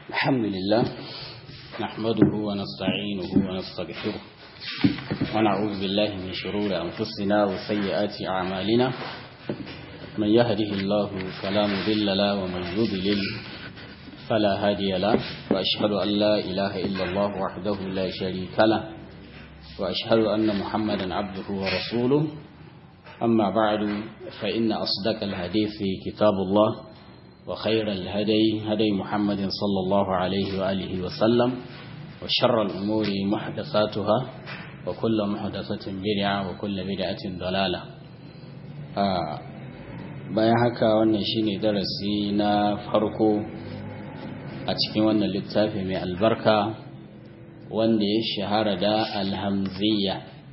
الحمد لله نحمده ونستعينه ونستغفره ونعوذ بالله من شرور أنفسنا وسيئات أعمالنا من يهده الله فلا مضل له ومن يضلل فلا هادي له وأشهد أن لا إله إلا الله وحده لا شريك له وأشهد أن محمدا عبده ورسوله أما بعد فإن أصدق الحديث كتاب الله وخير الهدي هدي محمد صلى الله عليه وآله وسلم وشر الأمور محدثاتها وكل محدثة بدعة وكل بدعة ضلالة آه bayan haka wannan shine darasi na farko a cikin wannan littafi mai albarka wanda ya shahara da alhamziya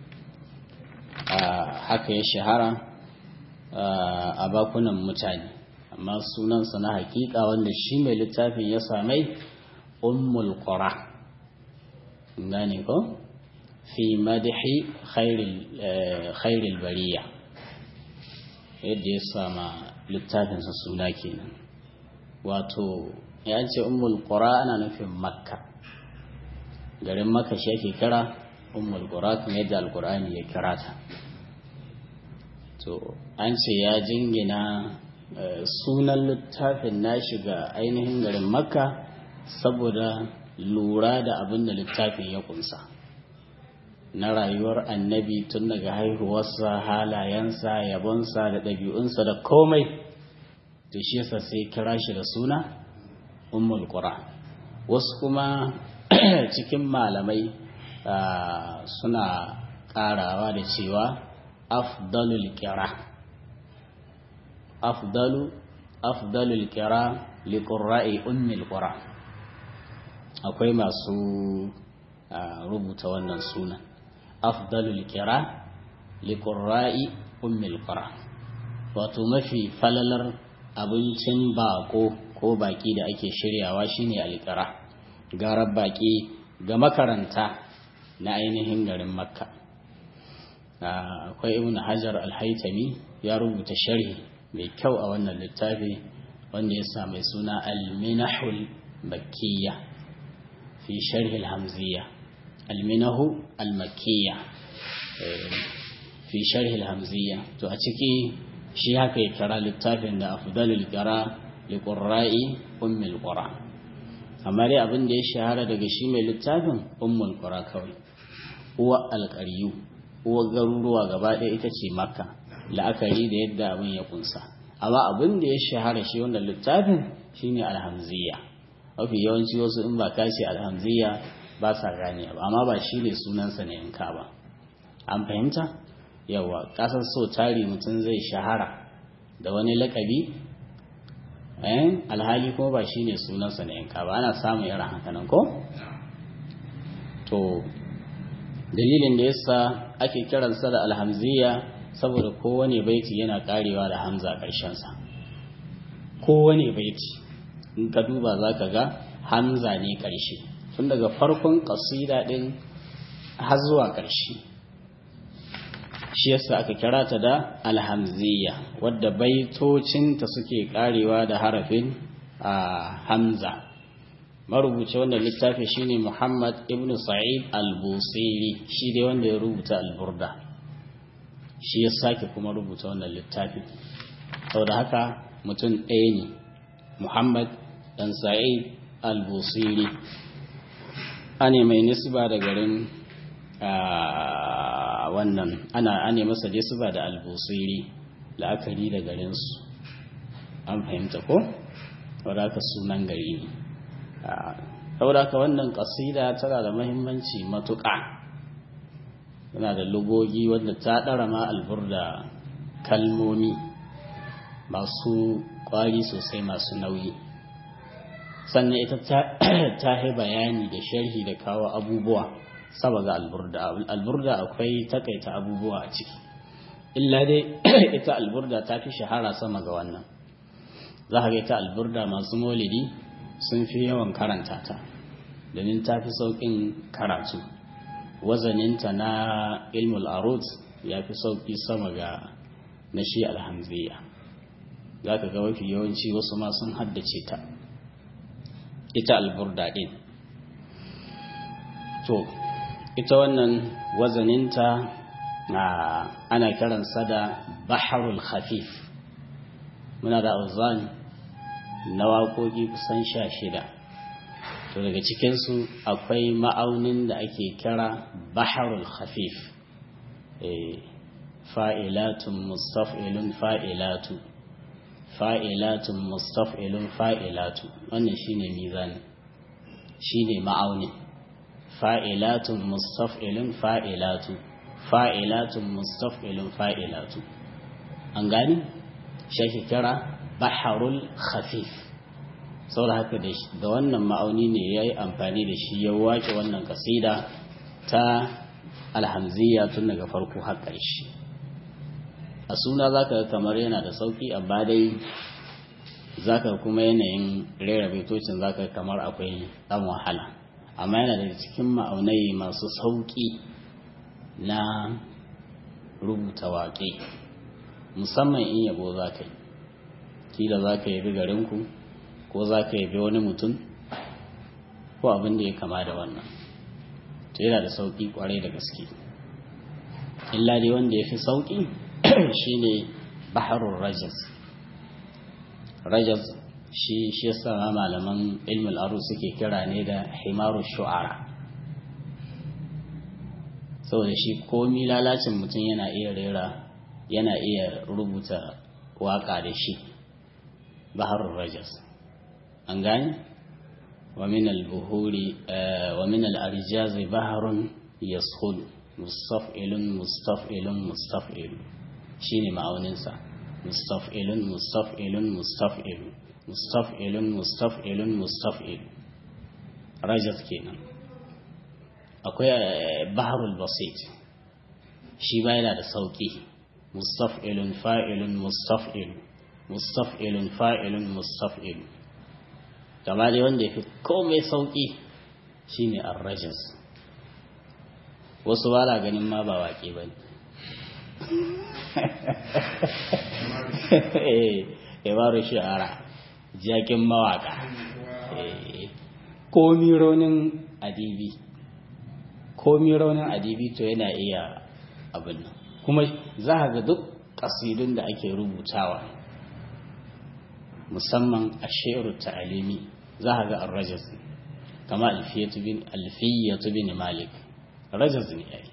haka ya shahara a bakunan mutane amma sunansa na hakika wanda shi mai littafin ya samai ummul qura gane ko fi madhi khairil bariya yadda ya sama littafinsa suna kenan wato ya ce ummul qura ana nufin makka garin makka shi ake kira ummul qura kuma yadda alqur'ani ya kira ta to an ce ya jingina sunan littafin na shiga ainihin garin makka saboda lura da abin da littafin ya kunsa na rayuwar annabi tun daga haihuwarsa halayensa yabonsa da ɗabi'unsa da komai da shi yasa sai kira shi da suna ummul qura wasu kuma cikin malamai suna ƙarawa da cewa afdalul kira afdalu afdalul kira liqurra'i ummil qura akwai masu rubuta wannan sunan afdalul kira liqurra'i ummil qura wato mafi falalar abincin bako ko baki da ake shiryawa shine alqira garar baki ga makaranta na ainihin garin makka akwai ibn hajar al-haitami ya rubuta sharhi mai kyau a wannan littafi wanda ya sa mai suna al-minahul makkiyya fi sharhi al-hamziyya al-minahu al-makkiyya fi sharhi al-hamziyya to a ciki shi haka ya kira littafin da afdalul qira li qurra'i ummul qura amma dai abin da ya shahara daga shi mai littafin ummul qura kawai uwa alqariyu uwa garuruwa gaba ɗaya ita ce makka la'akari da yadda abin ya kunsa amma abin da ya shahara shi wannan littafin shine alhamziya mafi yawanci wasu in ba kashi alhamziya ba sa gane ba amma ba shi ne sunansa na yanka ba an fahimta yawa kasar so tari mutum zai shahara da wani lakabi alhali kuma ba shi ne sunansa na yanka ba ana samun irin hakanan ko to dalilin da yasa ake kiransa da alhamziya saboda kowane baiti yana karewa da hamza a ƙarshensa kowane baiti in ka duba za ka ga hamza ne ƙarshe tun daga farkon ƙasida ɗin har zuwa ƙarshe shi yasa aka kira ta da alhamziya wadda baitocinta suke karewa da harafin a hamza marubuci wanda littafi shine muhammad ibn sa'id al-busiri shi dai wanda ya rubuta al-burda shi ya sake kuma rubuta wannan littafi saboda haka mutum ɗaya ne muhammad dan sa'id al-busiri ane mai nisba da garin wannan ana ane masa nisba da al-busiri la'akari da garinsu an fahimta ko saboda haka sunan gari ne saboda haka wannan kasida tana da mahimmanci matuƙa tana da lugogi wanda ta ɗara ma alburda kalmomi masu ƙwari sosai masu nauyi sannan ita ta yi bayani da sharhi da kawo abubuwa saba ga alburda alburda akwai takaita abubuwa a ciki illa dai ita alburda ta fi shahara sama ga wannan za ka ga ita alburda masu molidi sun fi yawan karanta ta domin ta fi sauƙin karatu wazaninta na ilmul arut ya fi sauƙi sama ga na shi alhamziya za ka ga mafi yawanci wasu ma sun haddace ta ita alburda ɗin to ita wannan wazaninta ana kiransa da baharul khafif muna da auzan na waƙoƙi kusan sha shida to daga cikinsu akwai ma'aunin da ake kira baharul khafif fa'ilatun mustaf'ilun fa'ilatu fa'ilatun mustaf'ilun fa'ilatu wannan shine mizani shine ma'aunin fa'ilatun mustaf'ilun fa'ilatu fa'ilatun mustaf'ilun fa'ilatu an gani shi kira baharul khafif saboda haka da wannan ma'auni ne ya yi amfani da shi ya wace wannan kasida ta alhamziya tun daga farko har ƙarshe a suna za ka kamar yana da sauƙi amma dai za ka kuma yanayin rera baitocin za ka kamar akwai ɗan wahala amma yana daga cikin ma'aunai masu sauƙi na rubuta waƙe musamman in yabo za ka yi kila za ka yabi garinku ko za ka yabi wani mutum ko abin da ya kama da wannan to yana da sauƙi ƙwarai da gaske illa dai wanda ya fi sauƙi shine baharul rajaz rajaz shi shi yasa malaman ilmul aru suke kira ne da himaru shu'ara saboda shi komi lalacin mutum yana iya rera yana iya rubuta waka da shi baharul rajaz an gane wa min al-buhuri wa min al-arjaz baharun yashul mustaf'ilun mustaf'ilun mustaf'ilun shine ma'auninsa mustaf'ilun mustaf'ilun mustaf'ilun mustaf'ilun mustaf'ilun mustaf'il rajaz kenan akwai baharul basit shi ba yana da sauki mustaf'ilun fa'ilun mustaf'il mustaf'ilun fa'ilun mustaf'il gaba dai wanda yafi komai sauki shine ar-rajaz wasu ba ganin ma ba waƙe ba ne ibaru shi'ara jakin mawaka komi raunin adibi komi raunin adibi to yana iya abin nan kuma za ga duk kasidun da ake rubutawa musamman a shi'ar ta'alimi za ga ar-rajaz kama alfiyatu bin alfiyatu bin malik rajaz ne yayi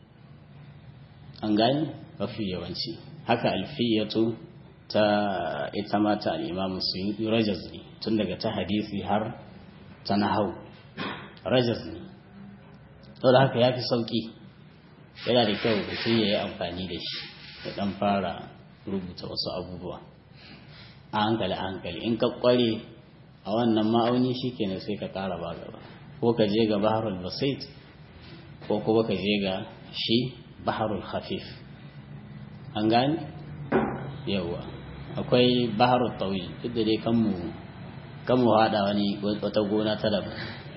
an gani mafi yawanci haka alfiyatu ta ita mata al'imamu suyuti rajaz ne tun daga ta hadisi har ta nahau rajaz ne da haka ya fi sauƙi yana da kyau mutum ya yi amfani da shi ya ɗan fara rubuta wasu abubuwa a hankali a hankali in ka ƙware a wannan ma'auni shi kenan sai ka ƙara ba gaba ko ka je ga baharul basit ko kuma ka je ga shi baharul khafif an gani yawa akwai baharul tawil duk da dai kanmu kanmu hada wani wata gona ta daban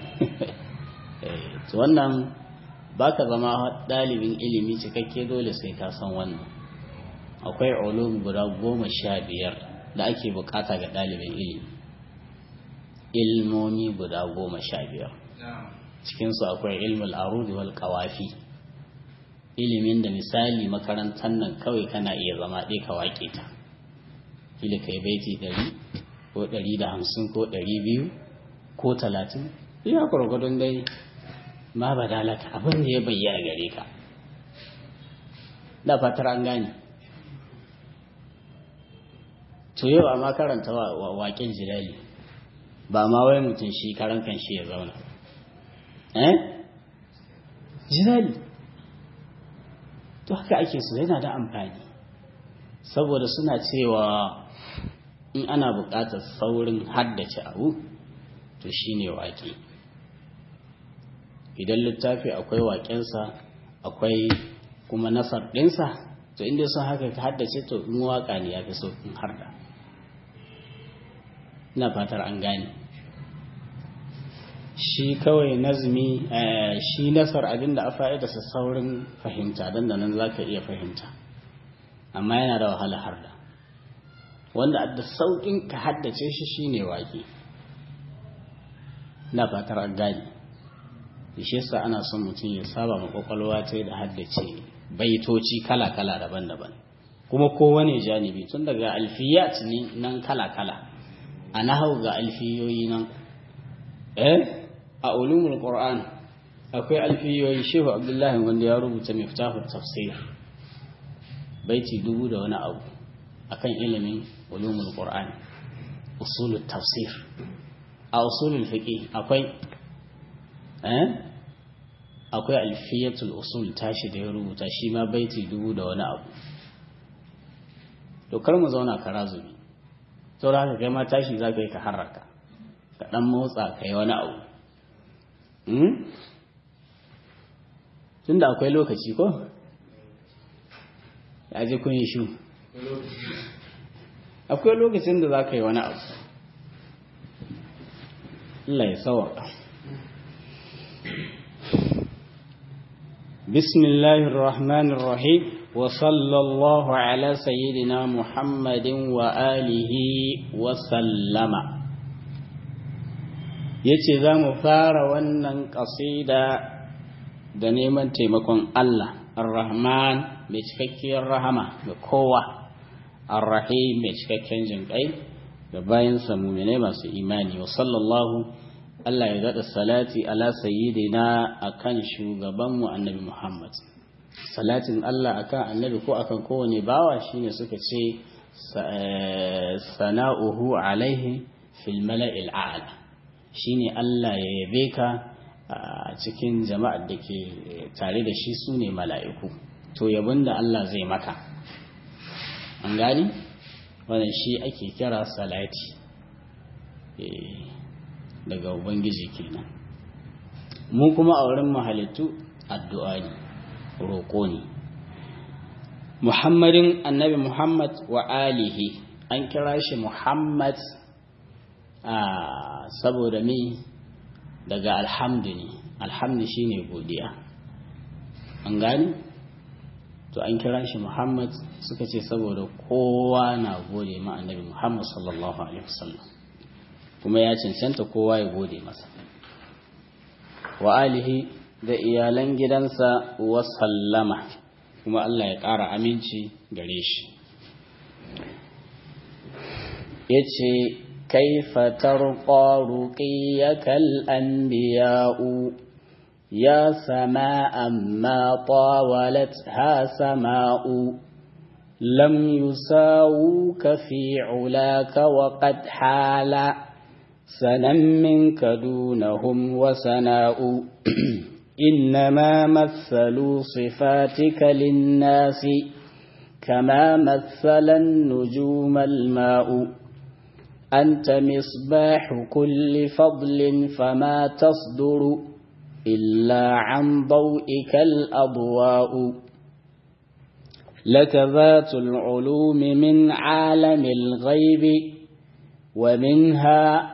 to wannan baka zama dalibin ilimi cikakke dole sai ka san wannan akwai ulum guda goma sha biyar da ake bukata ga dalibin ilimi ilmomi guda goma sha biyar cikinsu akwai ilmul arudi wal kawafi ilimin da misali makarantar nan kawai kana iya zama ɗaya ka waƙe ta kila kai baiti ɗari ko ɗari da hamsin ko ɗari biyu ko talatin iya gwargwadon dai ma ba dalaka abin da ya bayyana gare ka da fatar an gane to yau amma karanta waƙen jilali ba ma wai mutum shi karan kan shi ya zauna eh jilali to haka ake so yana da amfani saboda suna cewa in ana buƙatar saurin haddace abu to shine waƙe idan littafi akwai waƙensa akwai kuma nasar ɗinsa to inda sun haka ka haddace to in waƙa ne ya fi sauƙin harda ina fatar an gane shi kawai nazmi shi nasar abin da a fa'idarsa saurin fahimta don da nan za ka iya fahimta amma yana da wahala harda wanda da sauƙin ka haddace shi shine waƙe na fatar an gane shi yasa ana son mutum ya saba ma kwakwalwa ta da haddace baitoci kala-kala daban-daban kuma kowane janibi tun daga alfiyat ne nan kala-kala a nahau ga alfiyoyi nan eh a ulumul qur'an akwai alfiyoyi shehu abdullahi wanda ya rubuta miftahut tafsir baiti dubu da wani abu akan ilimin ulumul qur'an usulul tafsir a usulul fiqh akwai eh akwai alfiyatul usul tashi da ya rubuta shi ma baiti dubu da wani abu to kar mu zauna kara zubi saboda haka kai ma tashi za ka yi ka harraka ka dan motsa ka yi wani abu tunda akwai lokaci ko ya ji kun yi shu akwai lokacin da za ka yi wani abu Allah ya sawaka بسم الله الرحمن الرحيم وصلى الله على سيدنا محمد وآله وسلم yace za mu fara wannan ƙasida da neman taimakon Allah ar-Rahman mai cikakkiyar rahama ga kowa ar-Rahim mai cikakken jinƙai da bayansa muminai masu imani wa sallallahu Allah ya daɗa salati ala sayyidina akan shugabanmu annabi Muhammad salatin Allah akan annabi ko akan kowane bawa shine suka ce sana'uhu alaihi fil mala'il a'la shine Allah ya yabe ka a cikin jama'ar da ke tare da shi su ne mala'iku to yabon da Allah zai maka an gani wannan shi ake kira salati daga ubangiji kenan mu kuma a wurin mahalittu addu'a ne roƙo ne muhammadin annabi muhammad wa alihi an kira shi muhammad a saboda me daga alhamdu ne alhamdu shine godiya an gani to an kira shi muhammad suka ce saboda kowa na gode ma annabi muhammad sallallahu alaihi wasallam kuma ya cancanta kowa ya gode masa wa alihi da iyalan gidansa wa sallama kuma Allah ya ƙara aminci gare shi ya ce kaifa tarqa ruqiyakal anbiya'u ya sama'an ma tawalat ha sama'u lam yusawuka fi ulaka wa qad hala سنا منك دونهم وسناء إنما مثلوا صفاتك للناس كما مثل النجوم الماء أنت مصباح كل فضل فما تصدر إلا عن ضوئك الأضواء لك ذات العلوم من عالم الغيب ومنها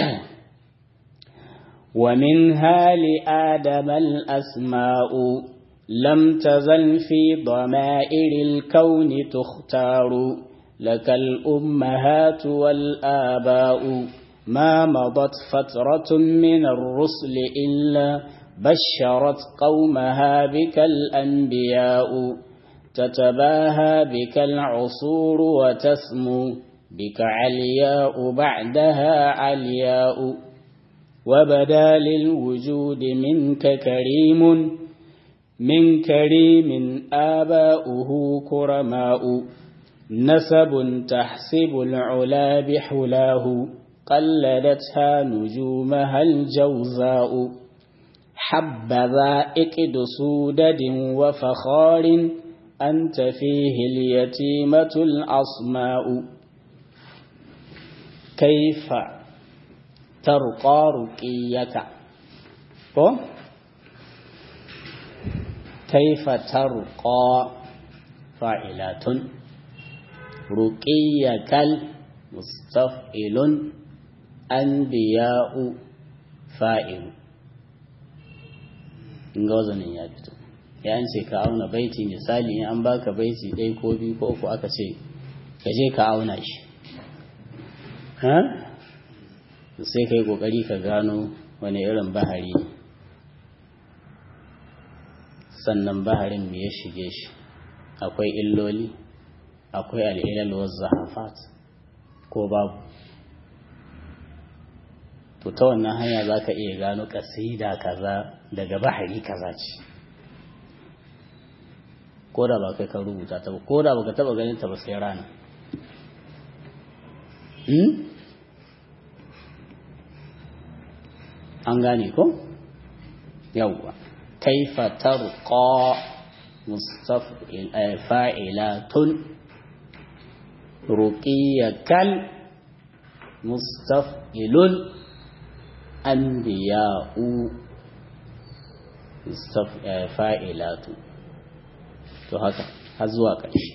ومنها لآدم الأسماء لم تزل في ضمائر الكون تختار لك الأمهات والآباء ما مضت فترة من الرسل إلا بشرت قومها بك الأنبياء تتباهى بك العصور وتسمو بك علياء بعدها علياء وبدا للوجود منك كريم من كريم آباؤه كرماء نسب تحسب العلا بحلاه قلدتها نجومها الجوزاء حبذا إكد سودد وفخار أنت فيه اليتيمة الأصماء كيف ترقى رقيك كيف ترقى فاعلات رقيك المستفئل أنبياء فائل in ga wazanin ya fito ya ce ka auna baiti misali in an baka baiti ɗaya ko biyu ko uku aka ce ka je ka auna shi ha sai kai kokari ka gano wani irin bahari sannan baharin me ya shige shi akwai illoli akwai al'ilal wa zahafat ko babu to ta wannan hanya za ka iya gano kasida kaza daga bahari kaza ce ko da ba kai ka rubuta ta ba ko da ba ka taba ganin ta ba sai rana an gane ko yawwa kaifa tarqa mustaf'il fa'ilatun ruqiyakal mustaf'ilun anbiya'u fa'ilatu to haka har zuwa ƙarshe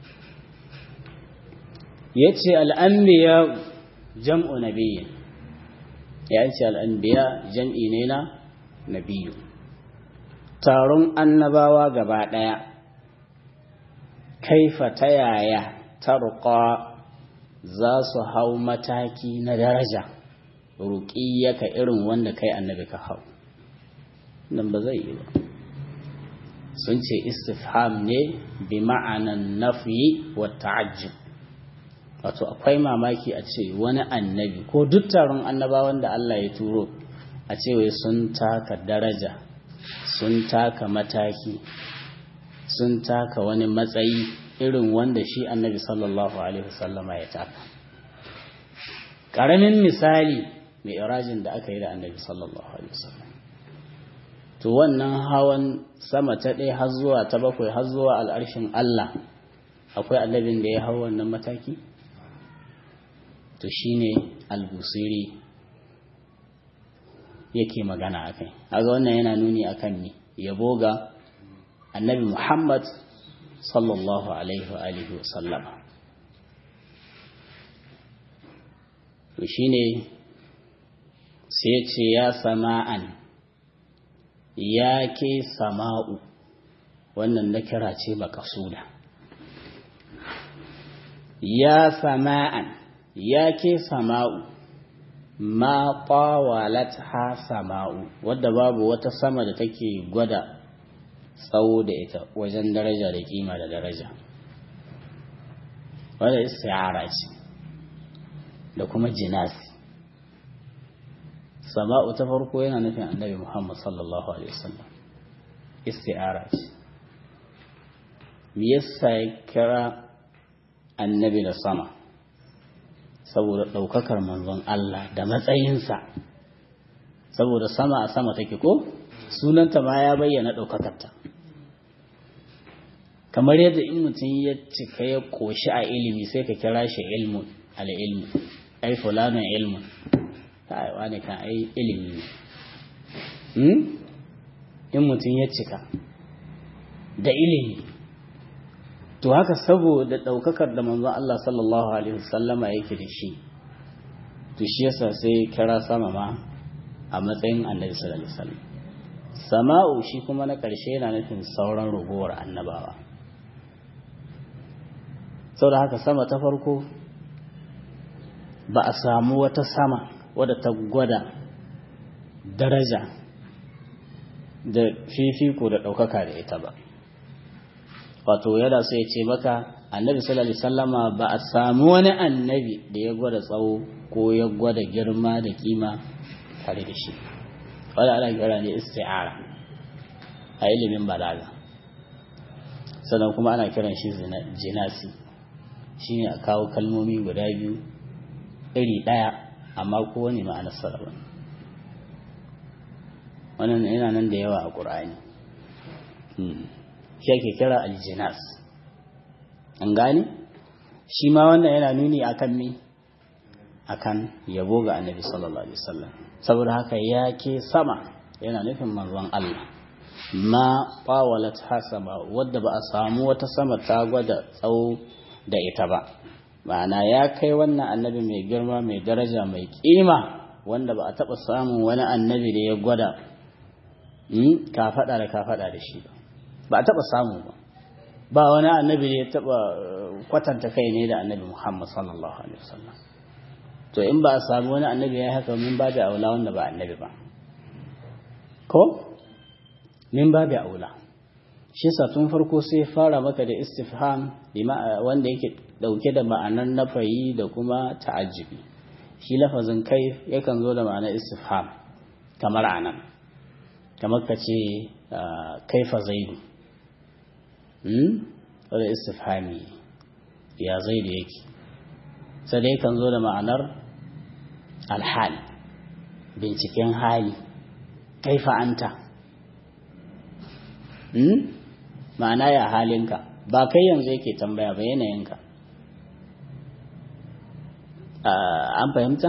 yace al'anbiya jam'u nabiyyin ya ce al'anbiya jam'i ne na nabiyu taron annabawa gaba ɗaya kaifa ta yaya tarqa za su hau mataki na daraja ruƙiyaka irin wanda kai annabi ka hau nan ba zai yi ba sun ce istifham ne bi ma'anan nafi wa ta'ajjub wato akwai mamaki a ce wani annabi ko duk taron annabawan da Allah ya turo a ce wai sun taka daraja sun taka mataki sun taka wani matsayi irin wanda shi annabi sallallahu alaihi wasallama ya taka ƙaramin misali mai irajin da aka yi da annabi sallallahu alaihi wasallam to wannan hawan sama ta ɗaya har zuwa ta bakwai har zuwa al'arshin Allah akwai annabin da ya hau wannan mataki to shine al-busiri yake magana akai kaga wannan yana nuni akan ni yabo ga annabi Muhammad sallallahu alaihi wa alihi wa sallama to shine sai ce ya sama'an ya ke sama'u wannan na kira ce makasuda ya sama'an ya ke sama'u ma ƙwawalat ha sama'u wadda babu wata sama da take gwada tsawo da ita wajen daraja da kima da daraja wadda istiyara ce da kuma jinasi sama'u ta farko yana nufin annabi muhammad sallallahu alaihi wasallam istiyara ce me yasa ya kira annabi da sama saboda ɗaukakar manzon Allah da matsayinsa saboda sama a sama take ko sunanta ma ya bayyana ɗaukakarta kamar yadda in mutum ya cika ya ƙoshi a ilimi sai ka kira shi ilmun al'ilmu ai fulanin ilmun ta aiwa ne kan ai ilimi ne in mutum ya cika da ilimi to haka saboda ɗaukakar da manzon Allah sallallahu alaihi wasallama yake da shi to shi yasa sai kira sama ma a matsayin annabi sallallahu alaihi wasallam sama'u shi kuma na ƙarshe yana nufin sauran ragowar annabawa saboda haka sama ta farko ba a samu wata sama wadda ta gwada daraja da fifiko da ɗaukaka da ita ba wato yana so ya ce maka annabi sallallahu alaihi wasallama ba a samu wani annabi da ya gwada tsawo ko ya gwada girma da kima tare da shi wanda ana kira ne isti'ara a ilimin balaga sannan kuma ana kiran shi jinasi shine a kawo kalmomi guda biyu iri ɗaya amma kowane ma'anar sarrafa wannan yana nan da yawa a ƙur'ani shi ake kira aljinas an gane shi ma wannan yana nuni akan me akan yabo ga annabi sallallahu alaihi wasallam saboda haka ya ke sama yana nufin manzon Allah ma qawalat hasaba wadda ba a samu wata sama ta gwada tsawo da ita ba ma'ana ya kai wannan annabi mai girma mai daraja mai kima wanda ba a taɓa samun wani annabi da ya gwada ka faɗa da ka faɗa da shi ba ba a taɓa samu ba ba wani annabi da ya taɓa kwatanta kai ne da annabi muhammad sallallahu alaihi wasallam to in ba a samu wani annabi ya haka min ba da aula wanda ba annabi ba ko min babu aula shi yasa tun farko sai fara maka da istifham wanda yake dauke da ma'anar nafayi da kuma ta'ajjubi shi lafazin kai yakan zo da ma'anar istifham kamar anan kamar ka ce kaifa zaidu hmm wanda istifhami ya zaidu yake sai dai kan zo da ma'anar alhal binciken hali kaifa anta hmm? ma'ana ya halinka ba kai yanzu yake tambaya ba yanayinka an fahimta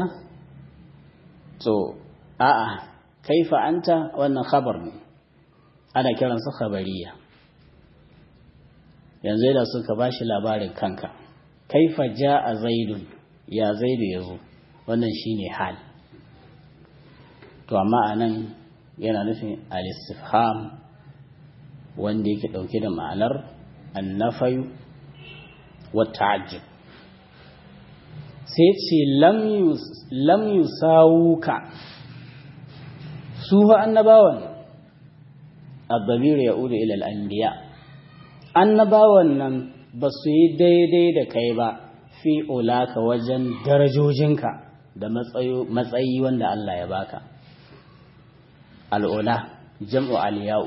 to a'a kaifa anta wannan khabar ne ana kiransa khabariya yanzu da suka bashi labarin kanka kaifa ja'a zaidun ya zaidu yazo wannan shine hal to amma anan yana nufin al-istifham wanda yake dauke da ma'anar annafayu wa ta'ajjub sai ce lam yusawuka su fa annabawan الضمير يعود إلى الأنبياء annabawan nan ba su yi daidai da kai ba fi ulaka wajen darajojinka da matsayi wanda Allah ya baka al'ula jam'u aliyau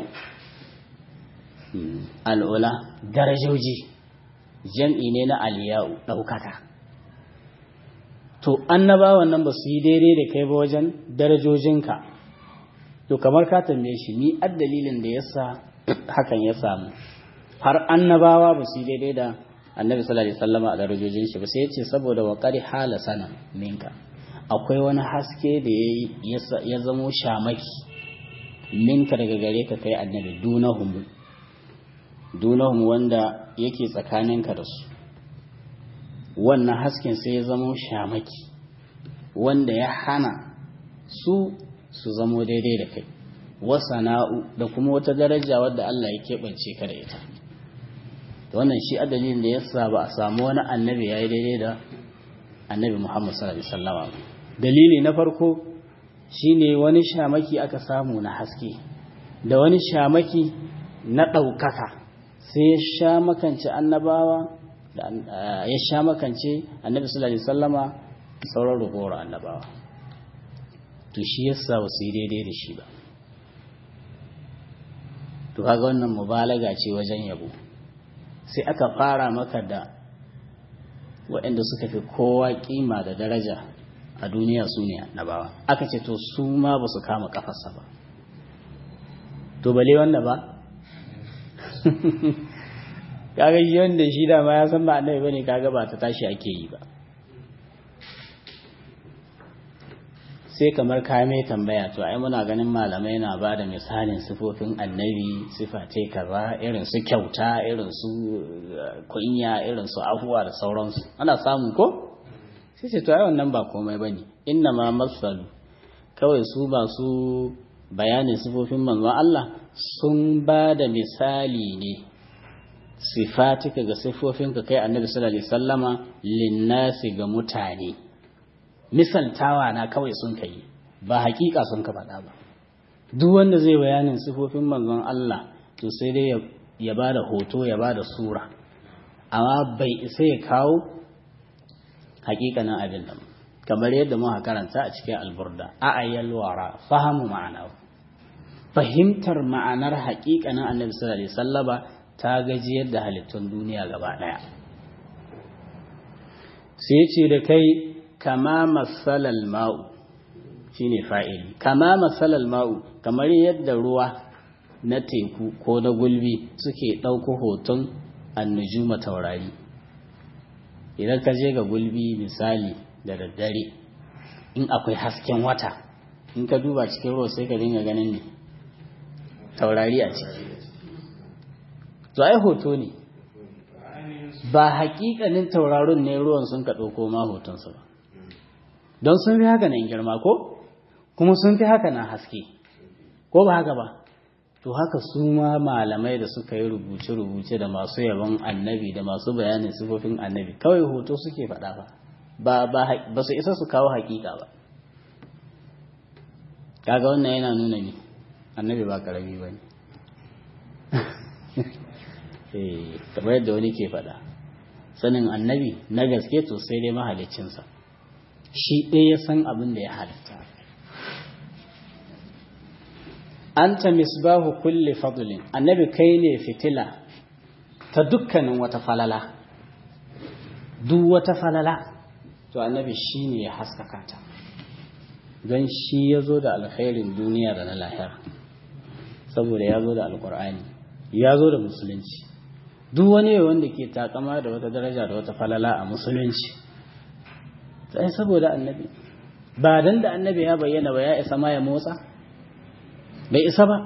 al'ula darajoji jam'i ne na aliyau ɗaukaka to annabawan nan ba su yi daidai da kai ba wajen darajojinka to kamar ka tambaye shi ni dalilin da yasa hakan ya samu har annabawa ba su daidai da annabi sallallahu alaihi wasallam a darajojin shi ba sai ya ce saboda wa qari hala sana minka akwai wani haske da ya zamo shamaki minka daga gare ka kai annabi dunahum dunahum wanda yake tsakaninka da su wannan hasken sai ya zamo shamaki wanda ya hana su su zamo daidai da kai wasana'u da kuma wata daraja wadda Allah ya keɓance ka da ita wannan shi adalin da yasa ba a samu wani annabi ya yi daidai da annabi Muhammad sallallahu alaihi wasallam dalili na farko shine wani shamaki aka samu na haske da wani shamaki na ɗaukaka sai ya sha makance annabawa ya sha makance annabi sallallahu alaihi wasallama sauran rugowar annabawa to shi yasa ba su yi daidai da shi ba to kaga wannan mubalaga ce wajen yabo sai aka fara maka da waɗanda suka fi kowa kima da daraja a duniya su ne annabawa aka ce to su ma ba su kama kafarsa ba to bale wanda ba kaga shi wanda shi dama ya san ba annabi bane kaga ba ta tashi ake yi ba sai kamar ka mai tambaya to ai muna ganin malamai na ba da misalin sifofin annabi sifa ce kaza irin su kyauta irin su kunya irin su afuwa da sauransu ana samu ko sai ce to ai wannan ba komai bane inna ma masalu kawai su ba su bayanin sifofin manzon Allah sun ba da misali ne sifatika ga sifofinka kai annabi sallallahu alaihi wasallama linnasi ga mutane misaltawa na kawai sun kai ba hakika sun ka faɗa ba duk wanda zai bayanin sifofin manzon Allah to sai dai ya ba da hoto ya ba da sura amma bai isa ya kawo hakikanin abin nan kamar yadda muka karanta a cikin alburda a ayyal wara fahimu ma'ana fahimtar ma'anar hakikanin annabi sallallahu alaihi wasallama ta gaji yadda halittun duniya gaba daya sai ce da kai kama masalal ma'u shine fa'ili kama masalal ma'u kamar yadda ruwa na teku ko na gulbi suke ɗauko hoton annujuma taurari idan ka je ga gulbi misali da daddare in akwai hasken wata in ka duba cikin ruwa sai ka dinga ganin ne taurari a ciki to ai hoto ne ba hakikanin tauraron ne ruwan sun ka ɗauko ma hotonsu ba don sun fi haka nan girma ko kuma sun fi haka nan haske ko ba haka ba to haka su ma malamai da suka yi rubuce-rubuce da masu yabon annabi da masu bayanin sifofin annabi kawai hoto suke faɗa ba ba su isa su kawo hakika ba kaga wannan yana nuna ni annabi ba karami ba ne kamar yadda wani ke faɗa sanin annabi na gaske to sai dai mahalicinsa shi ɗaya ya san abin da ya halitta anta misbahu kulli fadlin annabi kai ne fitila ta dukkanin wata falala duk wata falala to annabi shi ne ya haskaka ta don shi ya zo da alkhairin duniya da na lahira saboda ya zo da alkur'ani ya zo da musulunci duk wani wanda ke takama da wata daraja da wata falala a musulunci sai saboda annabi ba dan da annabi ya bayyana ba ya isa ma ya motsa bai isa ba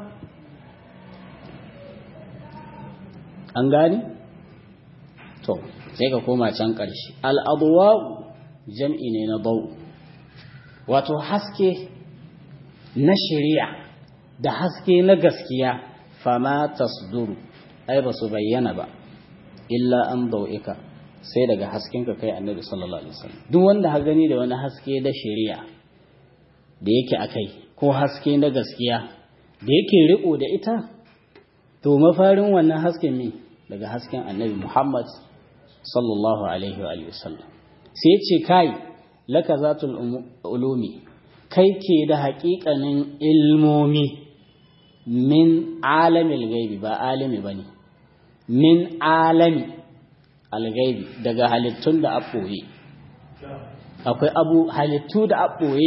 an gani to sai ka koma can ƙarshe al'aduwa jam'i ne na bau wato haske na shari'a da haske na gaskiya fama tasduru ai ba su bayyana ba illa an bau'ika sai daga haskenka kai annabi sallallahu alaihi wasallam duk wanda ha gani da wani haske da shari'a da yake akai ko haske na gaskiya da yake riko da ita to mafarin wannan hasken ne daga hasken annabi Muhammad sallallahu alaihi wa sallam sai ce kai laka zatul ulumi kai ke da haƙiƙanin ilmomi min alamil gaibi ba alimi bane min alami algaibi daga halittun da aɓoye akwai abu halittu da aɓoye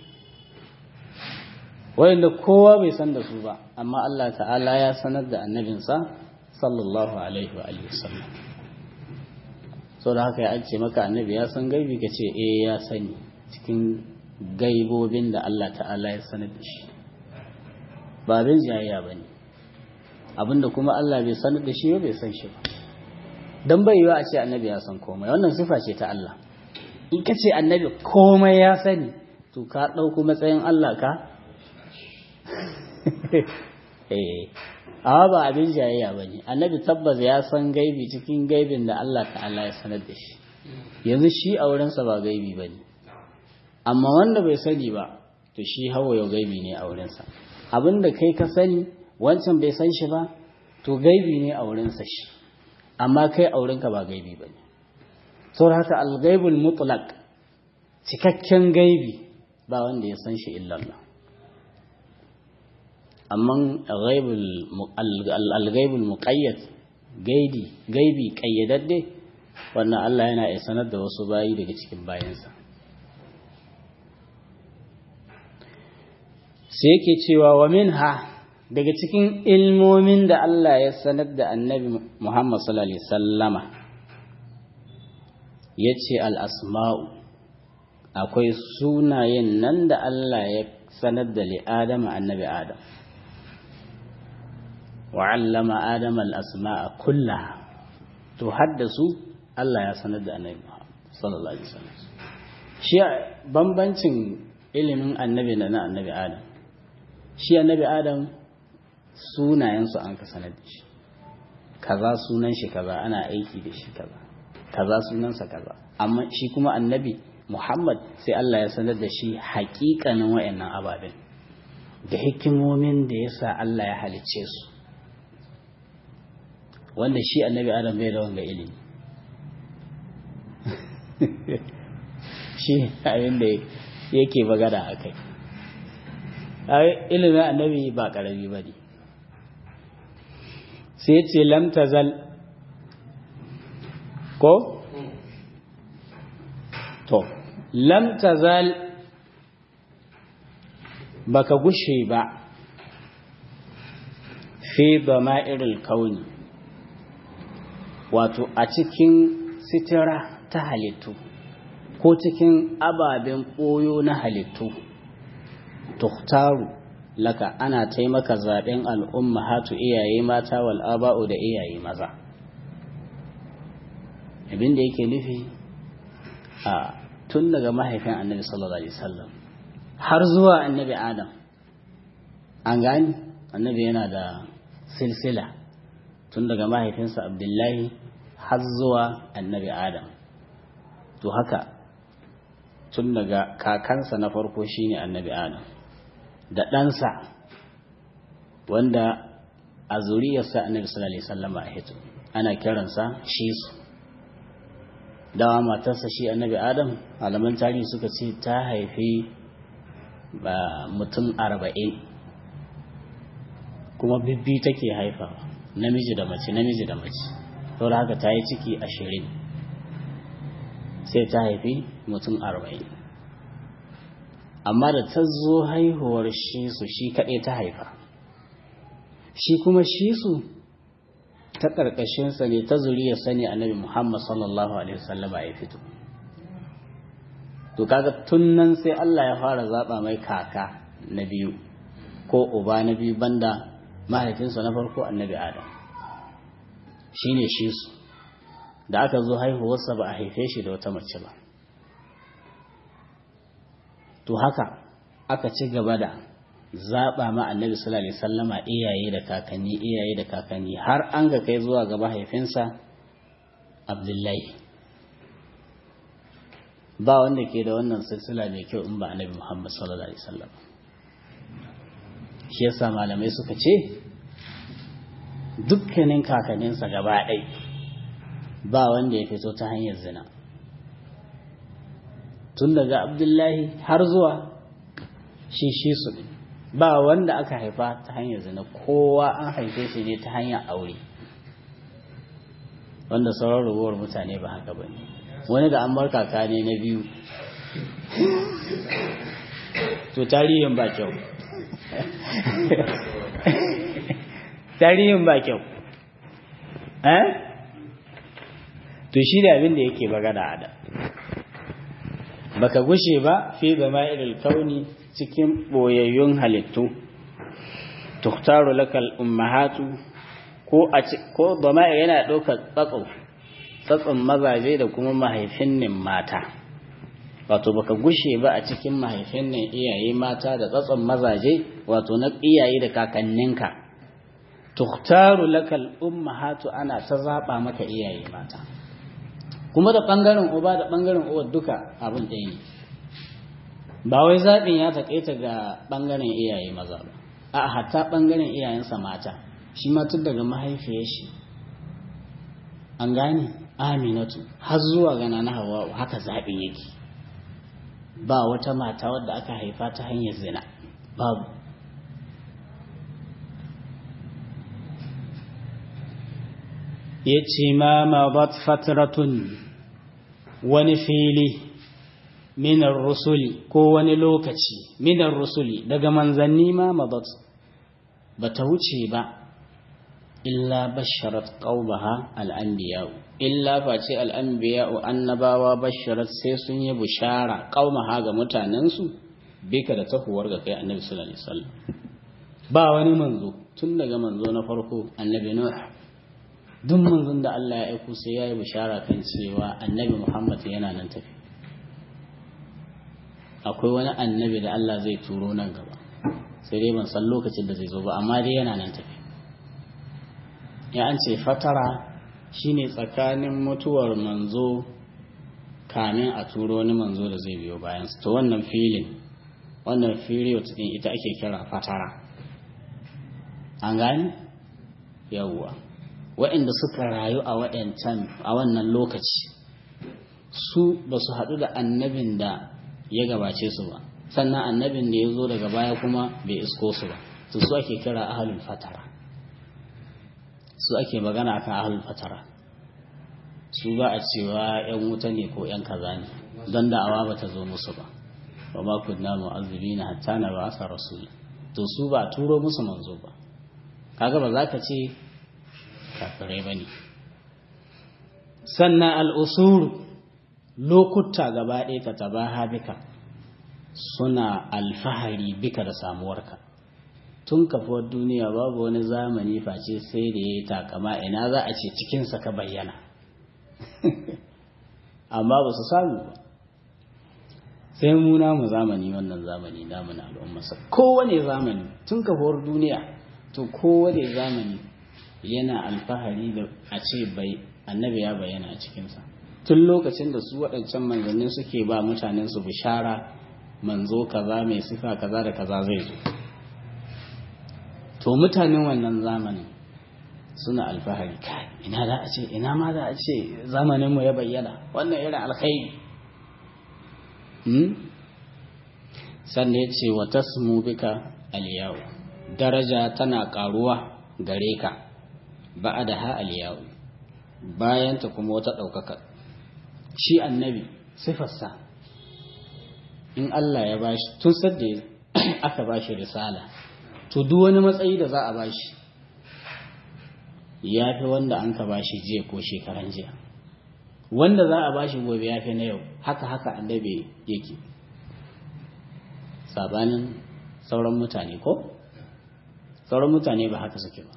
wanda kowa bai san da su ba amma Allah ta'ala ya sanar da annabinsa sallallahu alaihi wa sallam sau da haka ya ce maka annabi ya san gaibi ka ce eh ya sani cikin gaibobin da Allah ta'ala ya sanar da shi ba abin jayayya ba ne abinda kuma Allah bai sanar da shi bai san shi ba don bai yiwa a ce annabi ya san komai wannan sifa ce ta Allah in ka ce annabi komai ya sani to ka ɗauko matsayin Allah ka eh amma ba abin jayayya ba ne annabi tabbas ya san gaibi cikin gaibin da Allah ta'ala ya sanar da shi yanzu shi a wurinsa ba gaibi ba ne amma wanda bai sani ba to shi hawa yau gaibi ne a wurinsa abin da kai ka sani wancan bai san shi ba to gaibi ne a wurinsa shi amma kai a wurinka ba gaibi ba ne sau haka algaibul mutlaq cikakken gaibi ba wanda ya san shi illallah amma algaibul muqayyad gaidi gaibi kayyadadde wannan Allah yana iya sanar da wasu bayi daga cikin bayansa sai yake cewa wa minha daga cikin ilmomin da Allah ya sanar da annabi Muhammad sallallahu alaihi sallama ya ce al'asma'u akwai sunayen nan da Allah ya sanar da li'adama annabi Adam wa'allama Adam al'asma'a kulla to haddasu Allah ya sanar da annabi Muhammad sallallahu alaihi sallam shi bambancin ilimin annabi da na annabi Adam shi annabi Adam sunayensu an ka sanar da shi kaza sunan shi kaza ana aiki da shi kaza kaza sunansa kaza amma shi kuma annabi Muhammad sai Allah ya sanar da shi haƙiƙanin wayannan ababen da hikimomin da yasa Allah ya halicce su wanda shi annabi Adam bai da wanga ilimi shi abin da yake magana a kai ilimin annabi ba ƙarami ba ne sai ce lamtazal ko? to lamtazal baka gushe ba fi ba ma'iril kauni wato a cikin sitira ta halittu ko cikin ababen ɓoyo na halittu tuhtaru laka ana taimaka zaɓen al'umma hatu iyaye mata wal aba'u da iyaye maza abin da yake nufi a tun daga mahaifin annabi sallallahu alaihi wasallam har zuwa annabi adam an gani annabi yana da silsila tun daga mahaifinsa abdullahi har zuwa annabi adam to haka tun daga kakansa na farko shine annabi adam da ɗansa wanda a zuriyarsa annabi sallallahu alaihi wasallam a hito ana kiransa shi su dawa matarsa shi annabi adam alaman tarihi suka ce ta haifi ba mutum arba'in kuma bibbi take haifawa namiji da mace namiji da mace saboda haka ta yi ciki ashirin sai ta haifi mutum arba'in amma da ta zo haihuwar shi su shi kaɗai ta haifa shi kuma shi su ta ƙarƙashinsa ne ta zuriyarsa ne annabi muhammad sallallahu alaihi wasallama ya fito to kaga tun nan sai Allah ya fara zaɓa mai kaka na biyu ko uba na biyu banda mahaifinsa na farko annabi adam shine shi su da aka zo haihuwarsa ba a haife shi da wata mace ba to haka aka ci gaba da zaɓa ma annabi sallallahu alaihi sallama iyaye da kakanni iyaye da kakanni har an ga kai zuwa ga mahaifinsa abdullahi ba wanda ke da wannan silsila mai kyau in ba annabi muhammad sallallahu alaihi sallam shi yasa malamai suka ce dukkanin kakanninsa gaba ɗai ba wanda ya fito ta hanyar zina tun daga abdullahi har zuwa shi shi su ɗin ba wanda aka haifa ta hanyar zina kowa an haife shi ne ta hanyar aure wanda sauran rubuwar mutane ba haka ba ne wani da an bar kaka ne na biyu to tarihin ba kyau tarihin ba kyau eh to shi da abin da yake magana a da baka gushe ba fi zama irin kauni cikin boyayyun halittu tuktaru lakal ummahatu ko a ko dama yana ɗaukar tsatso tsatson mazaje da kuma mahaifinnin mata wato baka gushe ba a cikin mahaifinnin iyaye mata da tsatson mazaje wato na iyaye da kakanninka tuktaru lakal ummahatu ana ta zaba maka iyaye mata kuma da bangaren uba da bangaren uwa duka abin ɗaya ne ba wai zaɓin ya taƙaita ga bangaren iyaye maza ba a hatta bangaren iyayensa mata shi ma tun daga mahaifiyar shi an gane aminatu har zuwa gana na hawa haka zaɓin yake ba wata mata wadda aka haifa ta hanyar zina babu ya ce ma mabat fatratun wani fili minar rusuli ko wani lokaci minar rusuli daga manzanni ma mabat ba ta wuce ba illa basharat qaumaha al'anbiya'u illa face al'anbiya'u annabawa basharat sai sun yi bushara qaumaha ga mutanensu bika da tahuwar ga kai annabi sallallahu alaihi wasallam ba wani manzo tun daga manzo na farko annabi nuh duk manzon da Allah ya aiko sai yayi bushara kan cewa annabi Muhammad yana nan tafi akwai wani annabi da Allah zai turo nan gaba sai dai ban san lokacin da zai zo ba amma dai yana nan tafi ya an ce fatara shine tsakanin mutuwar manzo kamin a turo wani manzo da zai biyo bayan to wannan filin wannan period din ita ake kira fatara an gani yawwa waɗanda suka rayu a waɗancan a wannan lokaci su ba su haɗu da annabin da ya gabace su ba sannan annabin da ya zo daga baya kuma bai isko su ba to su ake kira ahalul fatara su ake magana akan ahlul fatara su ba a cewa yan wuta ne ko yan kaza ne don da'awa ba ta zo musu ba wa ma kunna mu'azzibina hatta na ba asa rasul to su ba turo musu manzo ba kaga ba za ka ce kafirai ba ne sannan al'usuru lokuta gaba ɗaya ka taba bika suna alfahari bika da samuwarka tun kafuwar duniya babu wani zamani face sai da ya yi takama ina za a ce cikinsa ka bayyana amma ba su samu ba sai mu namu zamani wannan zamani namu na al'ummarsa kowane zamani tun kafuwar duniya to kowane zamani yana alfahari da a ce bai annabi ya bayyana a cikinsa tun lokacin da su waɗancan manzannin suke ba mutanen su bishara manzo kaza mai sifa kaza da kaza zai zo to mutanen wannan zamanin suna alfahari kai ina za a ce ina ma za a ce zamaninmu ya bayyana wannan irin alkhairi sannan ya ce wa tasmu bika aliyawu daraja tana karuwa gare ka ba da ha aliyawu bayanta kuma wata ɗaukaka shi annabi sifarsa in Allah ya bashi tun sadda aka bashi risala to duk wani matsayi da za a bashi ya fi wanda an ka bashi jiya ko shekaran jiya wanda za a bashi gobe ya fi na yau haka haka annabi yake sabanin sauran mutane ko sauran mutane ba haka suke ba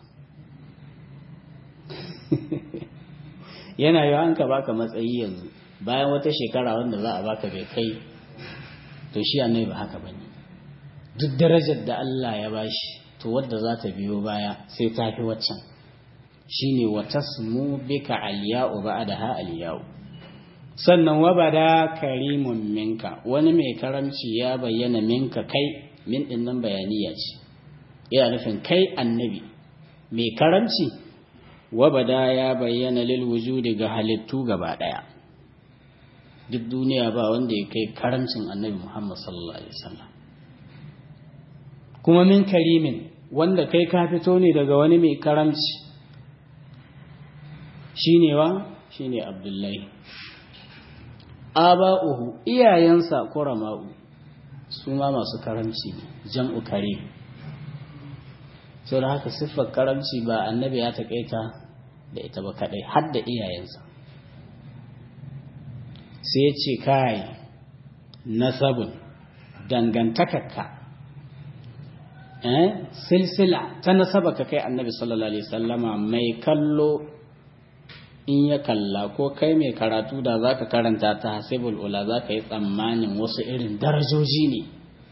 yana yawa an ka baka matsayi yanzu bayan wata shekara wanda za a baka bai kai to shi annabi ba haka bane duk darajar da Allah ya bashi to wadda za ta biyo baya sai ta fi waccan shine wa tasmu bika aliya'u ba'daha aliya'u sannan wa bada karimun minka wani mai karamci ya bayyana minka kai min din nan bayaniya ce yana nufin kai annabi mai karamci wa bada ya bayyana lil wujudi ga halittu gaba daya duk duniya ba wanda ya kai karamcin annabi Muhammad sallallahu alaihi wasallam kuma min karimin wanda kai ka fito ne daga wani mai karamci shine wa shine Abdullahi aba'uhu iyayensa kurama'u su ma masu karamci ne jam'u kare sau da haka siffar karamci ba annabi ya taƙaita da ita ba kaɗai har da iyayensa sai ya ce kai nasabun dangantakarka eh silsila ta nasaba ka kai annabi sallallahu alaihi wasallama mai kallo in ya kalla ko kai mai karatu da za ka karanta ta hasibul ula za ka yi tsammanin wasu irin darajoji ne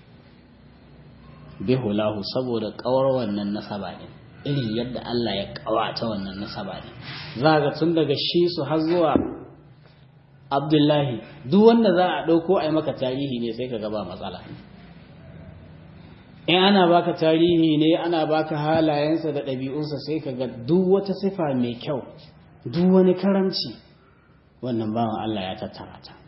bihulahu saboda kawar wannan nasaba ne irin yadda Allah ya kawata wannan nasaba ne za ga tun daga shi su har zuwa abdullahi duk wanda za a ɗauko a yi maka tarihi ne sai ka gaba matsala in ana baka tarihi ne ana baka halayensa da ɗabi'unsa sai ka ga duk wata sifa mai kyau duk wani karamci wannan bawan Allah ya tattara ta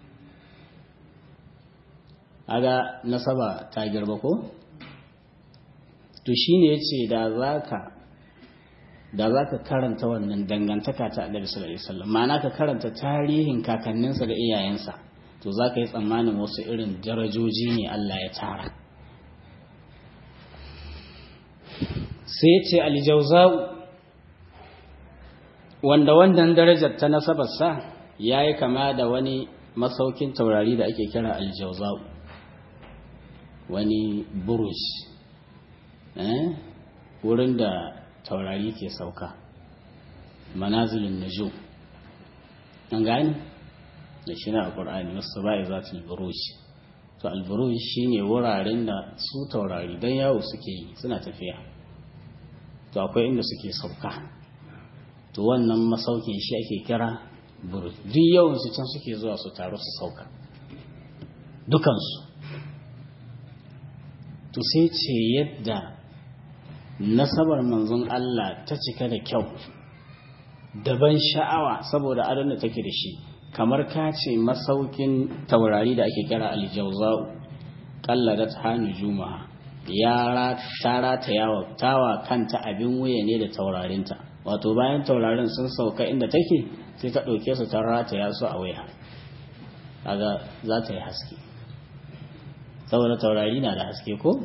aga nasaba ta girba ko to shine yace da zaka da zaka karanta wannan dangantaka ta Annabi sallallahu alaihi wasallam ma'ana ka karanta tarihin kakanninsa da iyayensa to zaka yi tsammanin wasu irin darajoji ne Allah ya tara sai yace al-jawza'u wanda wannan darajar ta nasabarsa ya yi kama da wani masaukin taurari da ake kira aljauzau wani buruj wurin da taurari ke sauka manazilin naju an gani da shi na a ƙur'ani wasu ba'i za ta buruj to alburuj shi ne wuraren da su taurari don yawo suke yi suna tafiya to akwai inda suke sauka to wannan masaukin shi ake kira buruj duk yawansu can suke zuwa su taru su sauka dukansu to sai ce yadda nasabar manzon Allah ta cika da kyau daban sha'awa saboda adon da take da shi kamar ka ce masaukin taurari da ake kira aljauza'u kalladat hannu juma'a ya tara ta yawa tawa kanta abin wuya ne da taurarinta wato bayan taurarin sun sauka inda take sai ta ɗauke su ta rataya su a waya kaga za ta yi haske saboda taurari na da haske ko?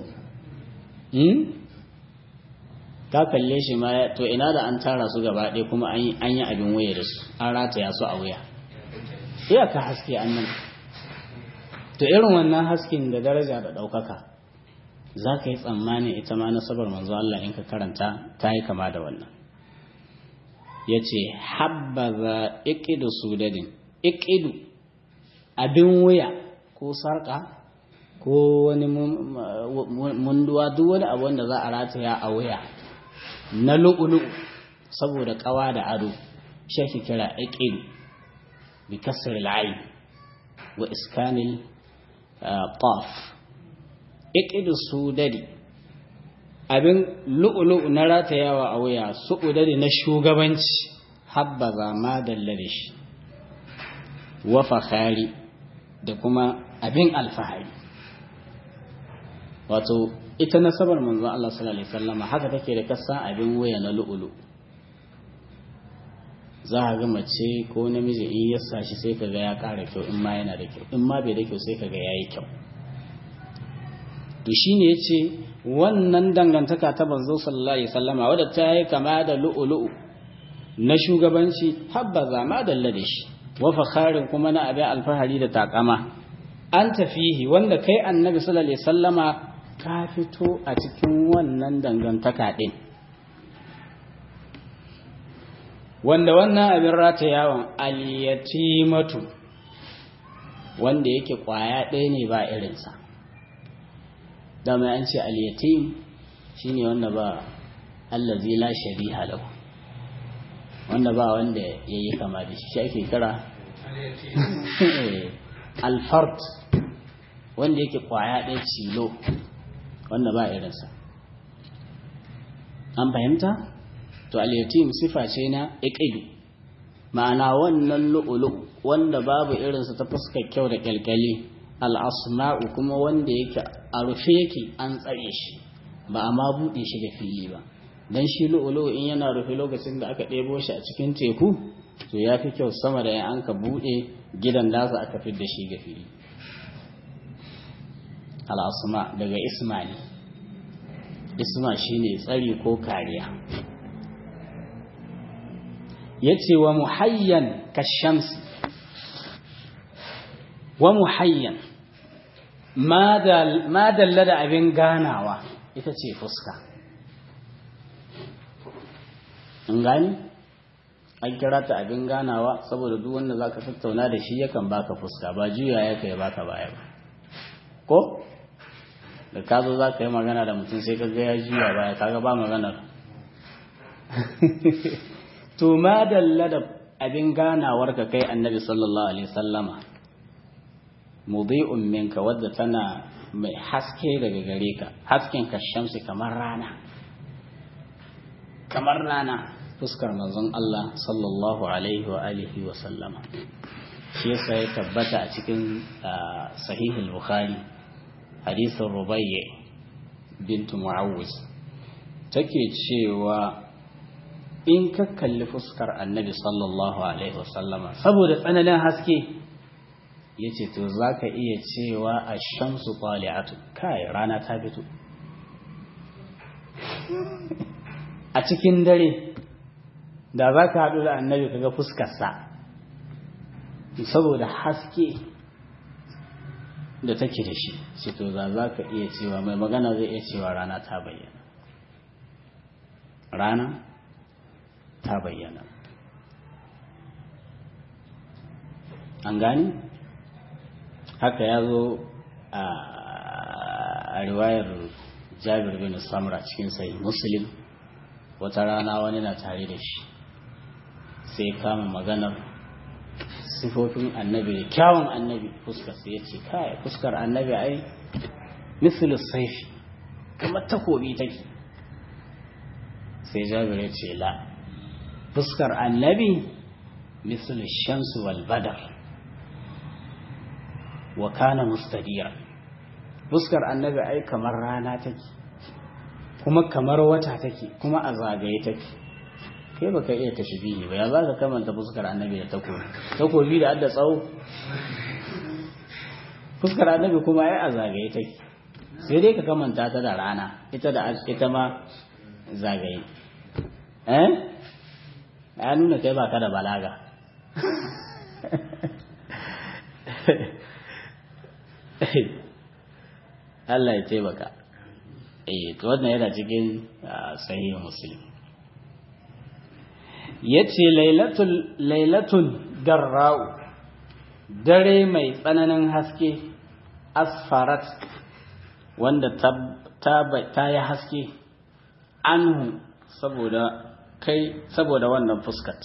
ka kalle shi ma to ina da an tara su gaba ɗaya kuma an yi abin waya da su an rataya su a waya iyaka haske an nan to irin wannan hasken da daraja da ɗaukaka za ka yi tsammanin ita ma nasabar manzo Allah in ka karanta ta yi kama da wannan ya ce habbaza ikidu sudadin ikidu abin wuya ko sarƙa ko wani munduwa duk wani abu wanda za a rataya a wuya na lu'ulu saboda ƙawa da ado shi ake kira ikidu bi kasar al'ayi wa iskanil qaf ikidu sudadi abin lu'ulu'u na ratayawa a wuya su'udari na shugabanci habbaza ma dalla da shi wa fakhari da kuma abin alfahari wato ita nasabar manzo Allah sallallahu alaihi wasallam haka take da kasa abin wuya na lu'ulu za a ga mace ko namiji in ya sashi sai kaga ya ƙara kyau in ma yana da kyau in ma bai da kyau sai kaga yayi kyau to shine yace wannan dangantaka ta banzo sallallahu alaihi wasallama wadda ta yi kama da lu'ulu'u na shugabanci habbaza ma dalla da shi wa fakharin kuma na abin alfahari da takama an tafihi wanda kai annabi sallallahu alaihi wasallama ka fito a cikin wannan dangantaka din wanda wannan abin ratayawan al-yatimatu wanda yake kwaya ɗaya ne ba irinsa dama an ce al-yatim shine wanda ba allazi la shariha lahu wanda ba wanda yayi kama da shi shi ake kira al-fard wanda yake kwaya ɗaya cilo wanda ba irinsa an fahimta to al-yatim sifa ce na iqidu ma'ana wannan lu'ulu wanda babu irinsa ta fuskar kyau da kyalkyali al-asma'u kuma wanda yake a rufe yake an tsare shi ba a ma buɗe shi da fili ba dan shi lu'ulu in yana rufe lokacin da aka ɗebo shi a cikin teku to ya fi kyau sama da an ka buɗe gidan nasa aka fi da shi ga fili al-asma daga isma ne isma shine tsari ko kariya ya ce wa muhayyan kashamsi wa muhayyan ma dalla da abin ganawa ita ce fuska in gani an kira ta abin ganawa saboda duk wanda za ka tattauna da shi yakan baka fuska ba juya ya kai baka baya ba ko da ka zo za ka yi magana da mutum sai ka ga ya juya baya kaga ba maganar to ma dalla da abin ganawar ka kai annabi sallallahu alaihi sallama mudi'un minka wadda tana mai haske daga gare ka hasken ka shamsi kamar rana kamar rana fuskar manzon Allah sallallahu alaihi wa alihi wa sallama shi yasa ya tabbata a cikin sahihul bukhari hadisin rubayya bintu mu'awwiz take cewa in ka kalli fuskar annabi sallallahu alaihi wasallama saboda tsananin haske ya ce to za ka iya cewa a shamsu ƙwali'atu kai rana ta fito a cikin dare da za ka haɗu da annabi kaga fuskarsa saboda haske da take da shi ce to za za ka iya cewa mai magana zai iya cewa rana ta bayyana rana ta bayyana an gani haka ya zo a riwayar jabir bin samra cikin sai muslim wata rana wani na tare da shi sai kama maganar sifofin annabi da kyawun annabi fuskar sai ya ce kai fuskar annabi ai misali saifi kamar takobi take sai jabir ya ce la fuskar annabi misali shamsu wal badar wa kana mustadira fuskar annabi ai kamar rana take kuma kamar wata take kuma a zagaye take kai baka iya tashbihi ba ya za ka kamanta fuskar annabi da takobi takobi da adda tsawo fuskar annabi kuma ai a zagaye take sai dai ka kamanta ta da rana ita da ita ma zagaye eh ya nuna kai baka da balaga Allah ya taimaka eh to wannan yana cikin sahih muslim yace lailatul lailatul garra'u dare mai tsananin haske asfarat wanda ta ta yi haske anhu saboda kai saboda wannan fuskat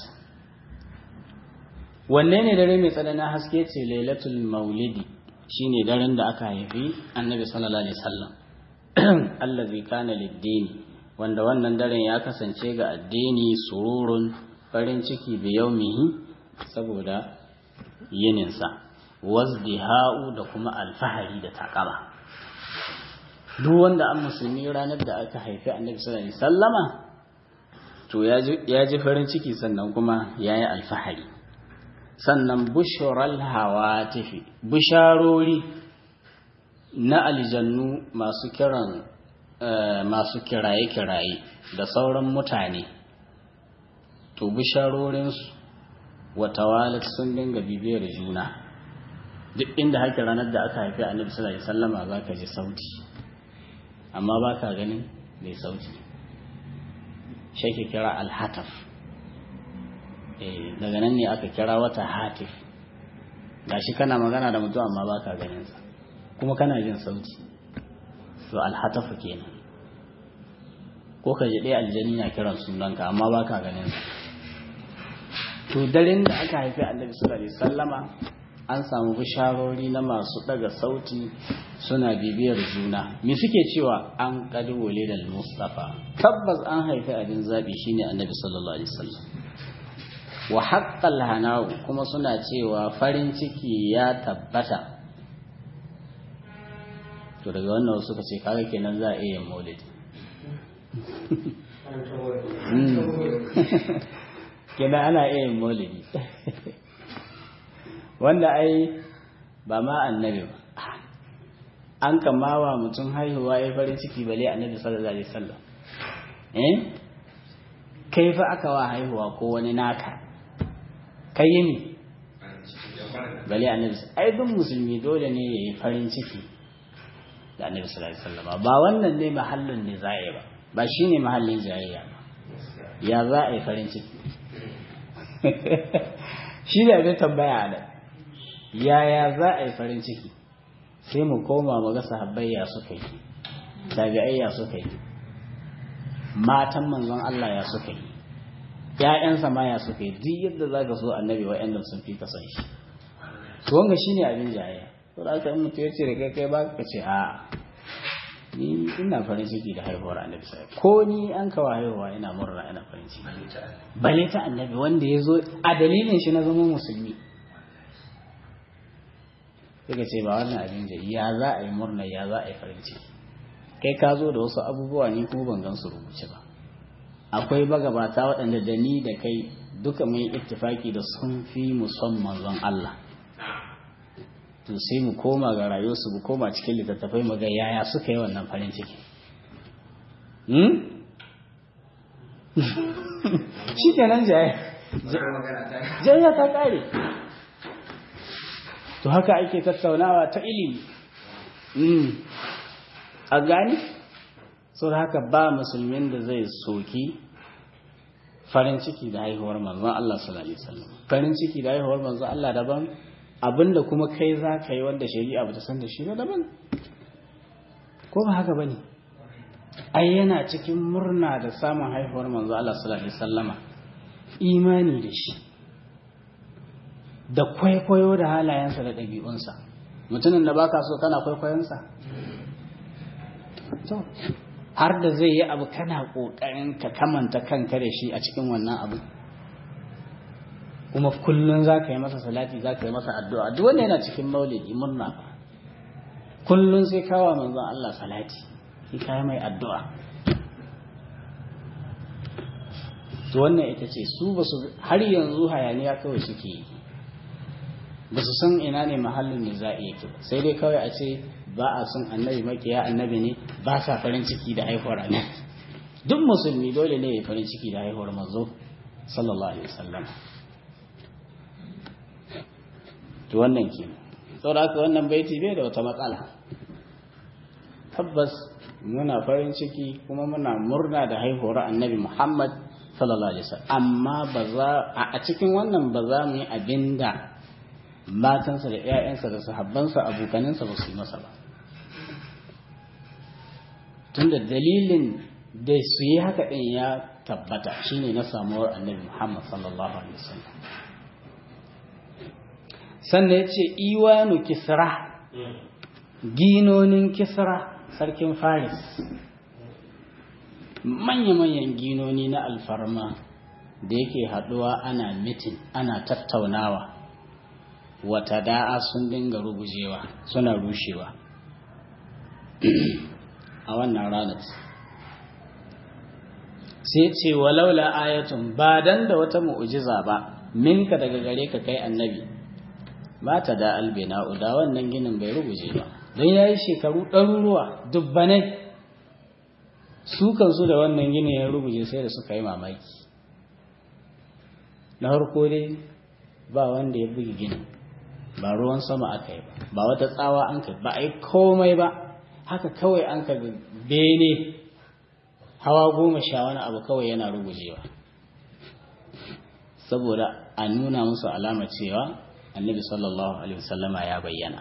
wanne ne dare mai tsananin haske ce lailatul maulidi shine daren da aka haifi annabi sallallahu alaihi wasallam allazi kana lid-dini wanda wannan daren ya kasance ga addini sururun farin ciki bi yaumihi saboda yininsa wazdiha'u da kuma alfahari da takama duk wanda an musulmi ranar da aka haifi annabi sallallahu alaihi sallama to ya ji farin ciki sannan kuma ya yi alfahari sannan bushural hawatifi bisharori na aljannu masu kiran masu kiraye-kiraye da sauran mutane to bisharorinsu wata walat sun dinga bibiyar juna duk inda haka ranar da aka haifi annabi sallallahu alaihi wasallama za ka ji sauti amma ba ka ganin mai sauti shi ke kira alhataf daga nan ne aka kira wata hatif gashi kana magana da mutum amma ba ka ganinsa kuma kana jin sauti to alhatafu kenan ko ka ji ɗaya aljani na kiran sunanka amma ba ka ganinsa to daren da aka haifi annabi sallallahu alaihi sallama an samu bisharori na masu daga sauti suna bibiyar juna me suke cewa an kadi walidal mustafa tabbas an haifi abin zabi shine annabi sallallahu alaihi wasallam wa haqqal hanau kuma suna cewa farin ciki ya tabbata to daga wannan suka ce kaga kenan za a iya maulidi kenan ana iya maulidi wanda ai ba ma annabi ba an kamawa mutum haihuwa ya farin ciki bale annabi sallallahu alaihi wasallam eh kai fa aka wa haihuwa ko wani naka kai ne bale annabi ai duk musulmi dole ne yayi farin ciki da annabi sallallahu alaihi wasallam ba wannan ne mahallin ne zai ba ba shine mahallin jayayya ba ya za a yi farin ciki shi ne abin tambaya da yaya za a yi farin ciki sai mu koma mu ga sahabbai ya suka yi tabi'ai ya suka yi matan manzon Allah ya suka yi ƴaƴansa ma ya suka yi duk yadda za ka so annabi wa'annan sun fi ka san shi to wanga shine abin jayayya to da aka yi mutu ya ce da kai kai ba ka ce a ni ina farin ciki da haihuwar annabi sai ko ni an kawo haihuwa ina murna ina farin ciki bale ta annabi wanda ya zo a dalilin shi na zama musulmi suka ce ba wannan abin da ya za a yi murna ya za a yi farin ciki kai ka zo da wasu abubuwa ni kuma ban gan su rubuce ba akwai bagabata waɗanda da ni da kai duka mun ittifaki da sun fi musamman zon Allah to sai mu koma ga rayuwarsu mu koma cikin littattafai mu ga yaya suka yi wannan farin ciki shi kenan jaya ta kare to haka ake tattaunawa ta ilimi a gani sau da haka ba musulmin da zai soki farin ciki da haihuwar manzon Allah sallallahu alaihi wasallam farin ciki da haihuwar manzon Allah daban abinda kuma kai za ka yi wanda shari'a ba ta san da shi ba daban ko ba haka bane ai yana cikin murna da samun haihuwar manzo Allah sallallahu alaihi wasallama imani da shi da kwaikwayo da halayensa da ɗabi'unsa mutumin da baka so kana kwaikwayonsa to har da zai yi abu kana ƙoƙarin ka kamanta kanka da shi a cikin wannan abu kuma kullum za ka yi masa salati za ka yi masa addu'a duk wanda yana cikin maulidi murna ba kullum sai kawo manzon Allah salati sai ka mai addu'a to wannan ita ce su ba su har yanzu hayaniya kawai suke yi ba su san ina ne mahallin ne za a yake ba sai dai kawai a ce ba a son annabi makiya annabi ne ba sa farin ciki da haihuwar annabi duk musulmi dole ne ya farin ciki da haihuwar manzo sallallahu alaihi wasallam to wannan ke saboda haka wannan baiti bai da wata matsala tabbas muna farin ciki kuma muna murna da haihuwar annabi Muhammad sallallahu alaihi wasallam amma ba za a cikin wannan ba za mu yi abinda matansa da ƴaƴansa da sahabbansa abokaninsa ba su yi masa ba tunda dalilin da su yi haka din ya tabbata shine na samuwar annabi Muhammad sallallahu alaihi wasallam sannan ya ce iwanu kisra ginonin kisra sarkin faris manya-manyan ginoni na alfarma da yake haɗuwa ana mitin ana tattaunawa wata da'a sun dinga rugujewa suna rushewa a wannan ranar sai ce walaula ayatun ba dan da wata mu'ujiza ba minka daga gare ka kai annabi ba ta da albina da wannan ginin bai ruguje ba don ya yi shekaru ɗaruruwa dubbanai su kansu da wannan ginin ya ruguje sai da suka yi mamaki na harko dai ba wanda ya bugi ginin ba ruwan sama aka yi ba ba wata tsawa an kai ba a yi komai ba haka kawai an ka bene hawa goma sha wani abu kawai yana rugujewa saboda a nuna musu alama cewa annabi sallallahu alaihi wasallama ya bayyana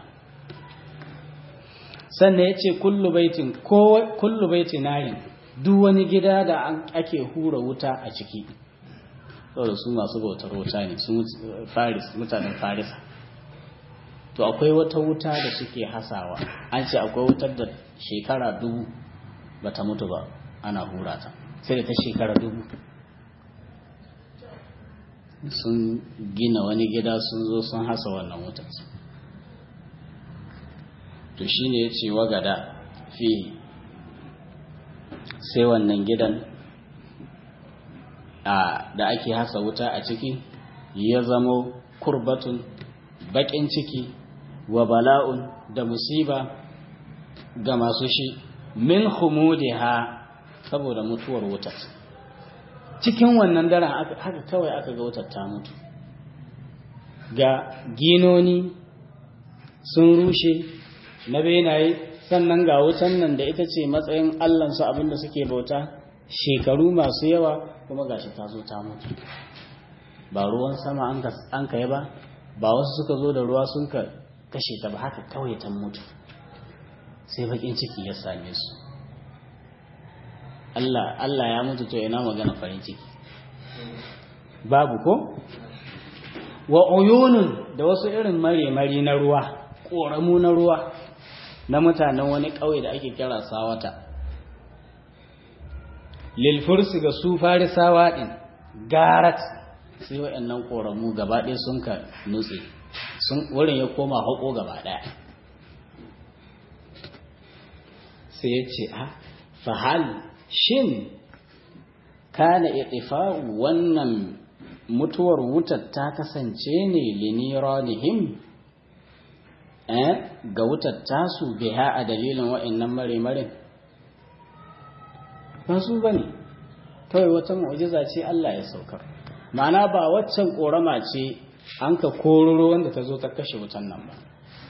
sannan ya ce kullu baitin kullu baiti narin duk wani gida da ake hura wuta a ciki saboda su masu bautar wuta ne su faris mutanen farisa to akwai wata wuta da suke hasawa an ce akwai wutar da shekara dubu bata mutu ba ana hura ta sai da ta shekara dubu sun gina wani gida sun zo sun hasa wannan wutar to shine ya ce wagada fi sai wannan gidan da ake hasa wuta a ciki ya zamo kurbatun baƙin ciki wa bala'un da musiba ga masu shi min humudiha saboda mutuwar wutar cikin wannan daren haka kawai aka ga wutar ta mutu ga ginoni sun rushe na benaye sannan ga wutan nan da ita ce matsayin allansu abinda suke bauta shekaru masu yawa kuma gashi ta zo ta mutu ba ruwan sama an kai ba ba wasu suka zo da ruwa sun ka kashe ta ba haka kawai ta mutu sai bakin ciki ya same su Allah Allah ya mutu to ina magana farin ciki babu ko wa uyunun da wasu irin mare-mari na ruwa ƙoramu na ruwa na mutanen wani ƙauye da ake kira sawata lilfursi ga su farisawa ɗin garat sai waɗannan ƙoramu gaba ɗaya sun ka nutse wurin ya koma haƙo gaba ɗaya sai ya ce a fahal shin kana itifa'u wannan mutuwar wutar ta kasance ne liniranihim eh ga wutar tasu biha a dalilin wa'annan mare-mare ba su bane kawai wata mu'jiza ce Allah ya saukar ma'ana ba waccan korama ce an ka kororo wanda ta zo ta kashe wutan nan ba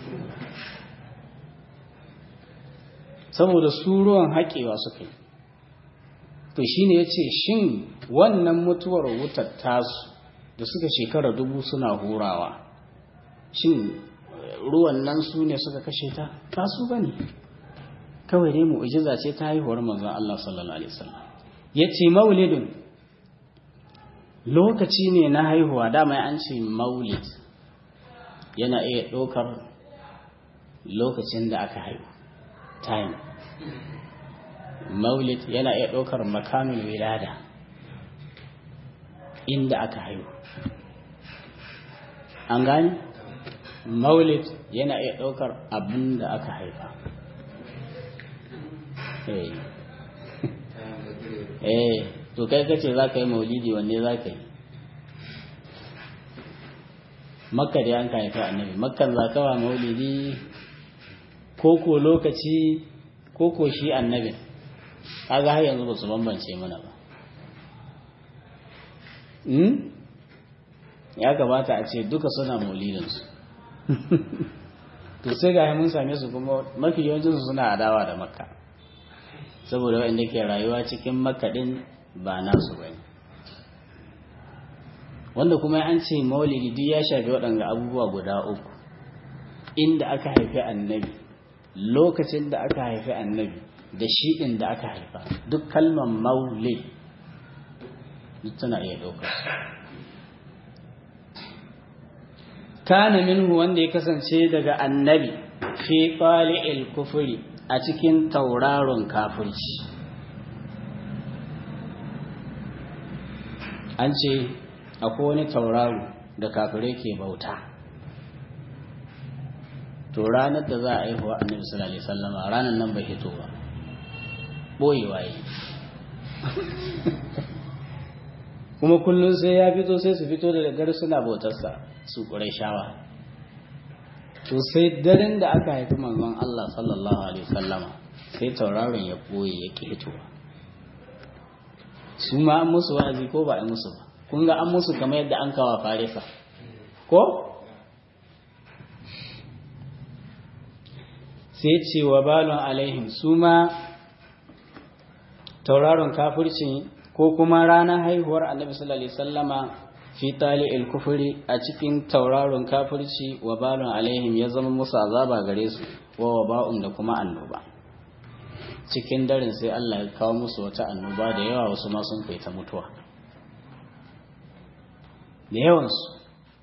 saboda su ruwan haƙewa suka yi to shi ne ya ce shin wannan mutuwar wutar tasu da suka shekara dubu suna hurawa shin ruwan nan su ne suka kashe ta ba su ba ne kawai dai mu'ujiza ce ta haihuwar manzon Allah sallallahu alaihi wasallam ya ce maulidin lokaci ne na haihuwa dama an ce maulid yana iya ɗaukar lokacin da aka haihu time maulid yana iya ɗaukar makamin wilada inda aka haihu an gani maulid yana iya ɗaukar abin da aka haifa eh to kai kace za ka yi maulidi wanne za ka yi makka da an haifa annabi makkan za ka wa maulidi koko lokaci koko shi annabin kaga har yanzu ba su bambance mana ba ya gabata a ce duka suna maulidinsu to sai ga mun same su kuma mafi yawancinsu suna adawa da makka saboda waɗanda ke rayuwa cikin makka ɗin ba nasu ba wanda kuma an ce maulidi duk ya shafi waɗanda abubuwa guda uku inda aka haifi annabi lokacin da aka haifi annabi da shi ɗin da aka haifa duk kalmar maulid duk tana iya ɗaukar kana minhu wanda ya kasance daga annabi fi qali'il kufri a cikin tauraron kafirci an ce akwai wani tauraro da kafirai ke bauta to ranar da za a haihuwa annabi sallallahu alaihi wasallama ranar nan bai hito ba boyewa yi kuma kullum sai ya fito sai su fito da daddare suna bautarsa su shawa. to sai daren da aka haifi manzon Allah sallallahu alaihi wasallama sai tauraron ya boye ya ki hitowa su ma an musu wa'azi ko ba a musu ba kun ga an musu kamar yadda an kawa farisa ko sai ce wa balon alaihim su ma tauraron kafirci ko kuma ranar haihuwar annabi sallallahu alaihi wasallama fi tali kufuri a cikin tauraron kafirci wa balon alaihim ya zama musu azaba gare su wa waba'un da kuma annoba cikin daren sai Allah ya kawo musu wata annoba da yawa wasu ma sun kai ta mutuwa da yawansu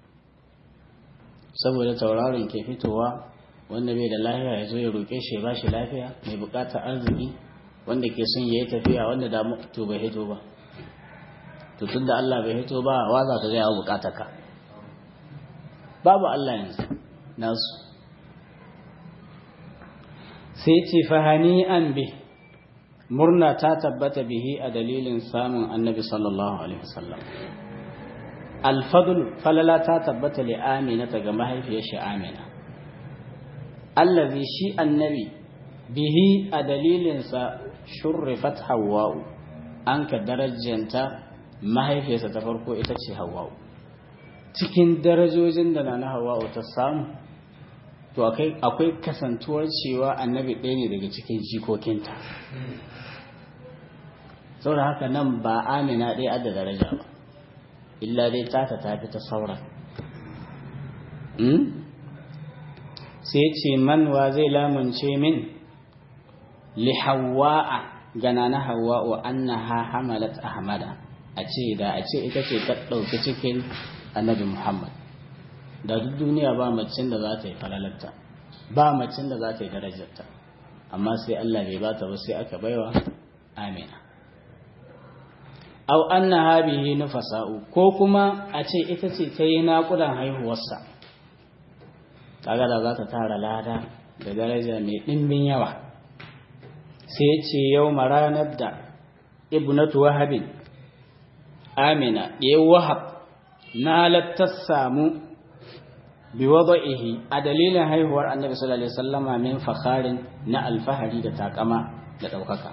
saboda tauraron ke fitowa wanda bai da lafiya ya zo ya roƙe shi ya ba shi lafiya mai buƙatar arziki wanda ke son ya yi tafiya wanda da to bai hito ba to tun da Allah bai hito ba wa za ka gaya wa buƙatar ka babu Allah yanzu nasu sai ce fahani an bi murna ta tabbata bihi a dalilin samun annabi sallallahu alaihi wasallam alfadul falala ta tabbata li amina ta ga mahaifiyar shi amina allazi shi annabi bihi a dalilinsa shurrifat hawa'u an ka darajanta mahaifiyarsa ta farko ita ce hawa'u cikin darajojin da na hawa'u ta samu to akwai kasantuwar cewa annabi ɗaya ne daga cikin jikokinta saboda haka nan ba amina ɗaya adda daraja ba illa dai tata ta fi ta sauran sai ce manwa zai lamunce min li hawa'a gana na hawa'u annaha hamalat ahmada a ce da a ce ita ce ta ɗauki cikin annabi muhammad da duk duniya ba macin da za ta yi falalarta ba macin da za ta yi darajarta amma sai allah bai bata ba sai aka baiwa amina au annaha bihi nufasa'u ko kuma a ce ita ce ta yi naƙudan haihuwarsa kaga da za ta tara lada da daraja mai ɗimbin yawa sai ce yau ranar da ibnatu wahabin amina ɗaya wahab na lattar samu bi wada'ihi a dalilin haihuwar annabi sallallahu alaihi wasallama min fakharin na alfahari da takama da ɗaukaka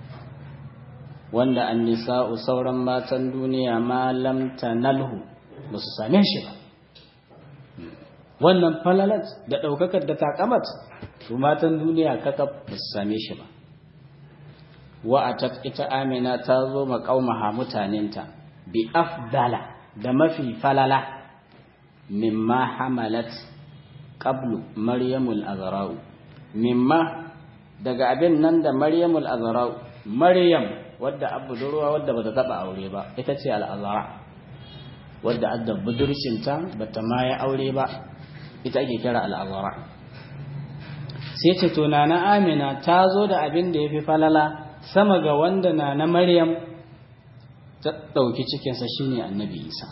wanda an nisa'u sauran matan duniya ma lam tanalhu ba su same shi ba wannan falalat da ɗaukakar da takamat su matan duniya kakaf ba su same shi ba wa'atat ita amina ta zo maƙaumaha mutanenta bi afdala da mafi falala mimma hamalat qablu maryamul azra'u mimma daga abin nan da maryamul azra'u maryam wadda abu durwa wadda bata taba aure ba ita ce al'azara wadda adda budurcinta bata ma ya aure ba ita ake kira al'azara sai ce to na amina ta zo da abin da ya fi falala sama ga wanda na na maryam ta ɗauki cikinsa shine annabi isa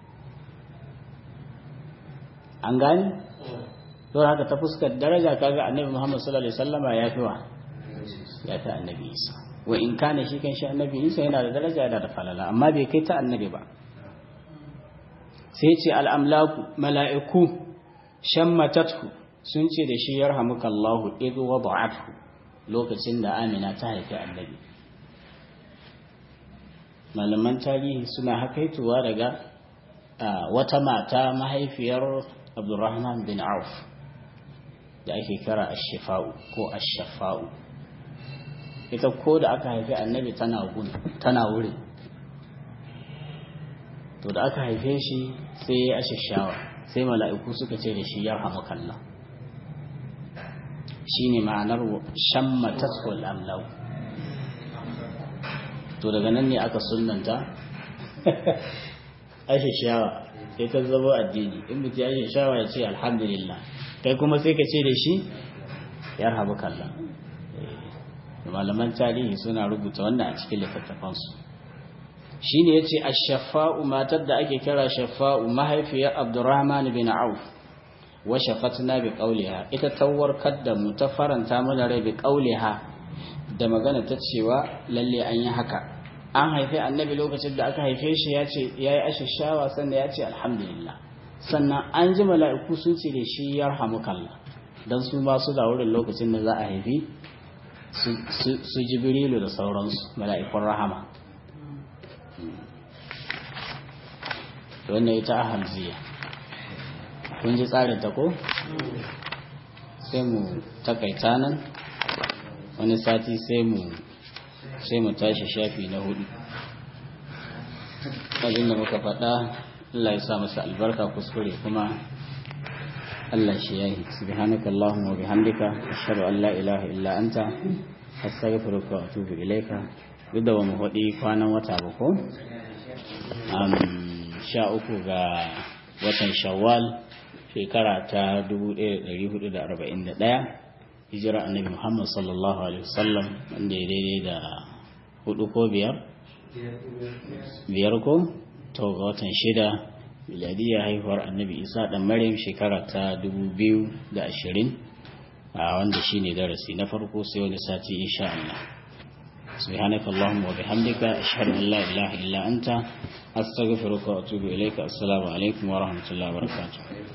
an gani don haka ta fuskar daraja kaga annabi muhammad sallallahu alaihi wasallama ya fi wa ya fi annabi isa wa in kana shi kan shi annabi isa yana da daraja yana da falala amma bai kai ta annabi ba sai ce al'amlaku mala'iku shammatathu sun ce da shi yarhamuka Allahu idh wada'athu lokacin da Amina ta haifi annabi malaman tarihi suna hakaituwa daga wata mata mahaifiyar Abdurrahman bin Auf da ake kira ash-shifa'u ko ash-shafa'u ita ko da aka haifi annabi tana gun tana wuri to da aka haife shi sai ya ashashawa sai mala'iku suka ce da shi ya kalla shi ne ma'anar shamma tasfol amlau to daga nan ne aka sunanta ashashawa sai ta zama addini in mutu ya ashashawa ya ce alhamdulillah kai kuma sai ka ce da shi ya kalla malaman tarihi suna rubuta wannan a cikin littattafansu shine yace ash-shafa'u matar da ake kira shafa'u mahaifiyar Abdurrahman bin Auf wa shafatna bi qawliha ita tawarkar da mu ta faranta mana rai bi qawliha da magana ta cewa lalle an yi haka an haife annabi lokacin da aka haife shi ya ce yayi ashashawa sannan ya ce alhamdulillah sannan an ji mala'iku sun ce da shi yarhamukallah dan su ba su da wurin lokacin da za a haifi su jibrilu da sauransu mala'ikun rahama wannan ita a hamziya kun ji tsarin ta ko sai mu takaita nan wani sati sai mu sai mu tashi shafi na hudu abin da muka faɗa Allah ya sa masa albarka kuskure kuma Allah shi yayi subhanaka allahumma wa bihamdika ashhadu an la ilaha illa anta astaghfiruka wa atubu ilaika duk da ba mu faɗi kwanan wata ba ko sha uku ga watan shawwal shekara ta 1441 hijira annabi muhammad sallallahu alaihi wasallam wanda ya daidai da hudu ko biyar biyar ko to ga watan shida miladiyya haihuwar annabi isa dan maryam shekara ta 2020 a wanda shine darasi na farko sai wani sati insha Allah سبحانك اللهم وبحمدك أشهد أن لا إله إلا أنت أستغفرك وأتوب إليك السلام عليكم ورحمة الله وبركاته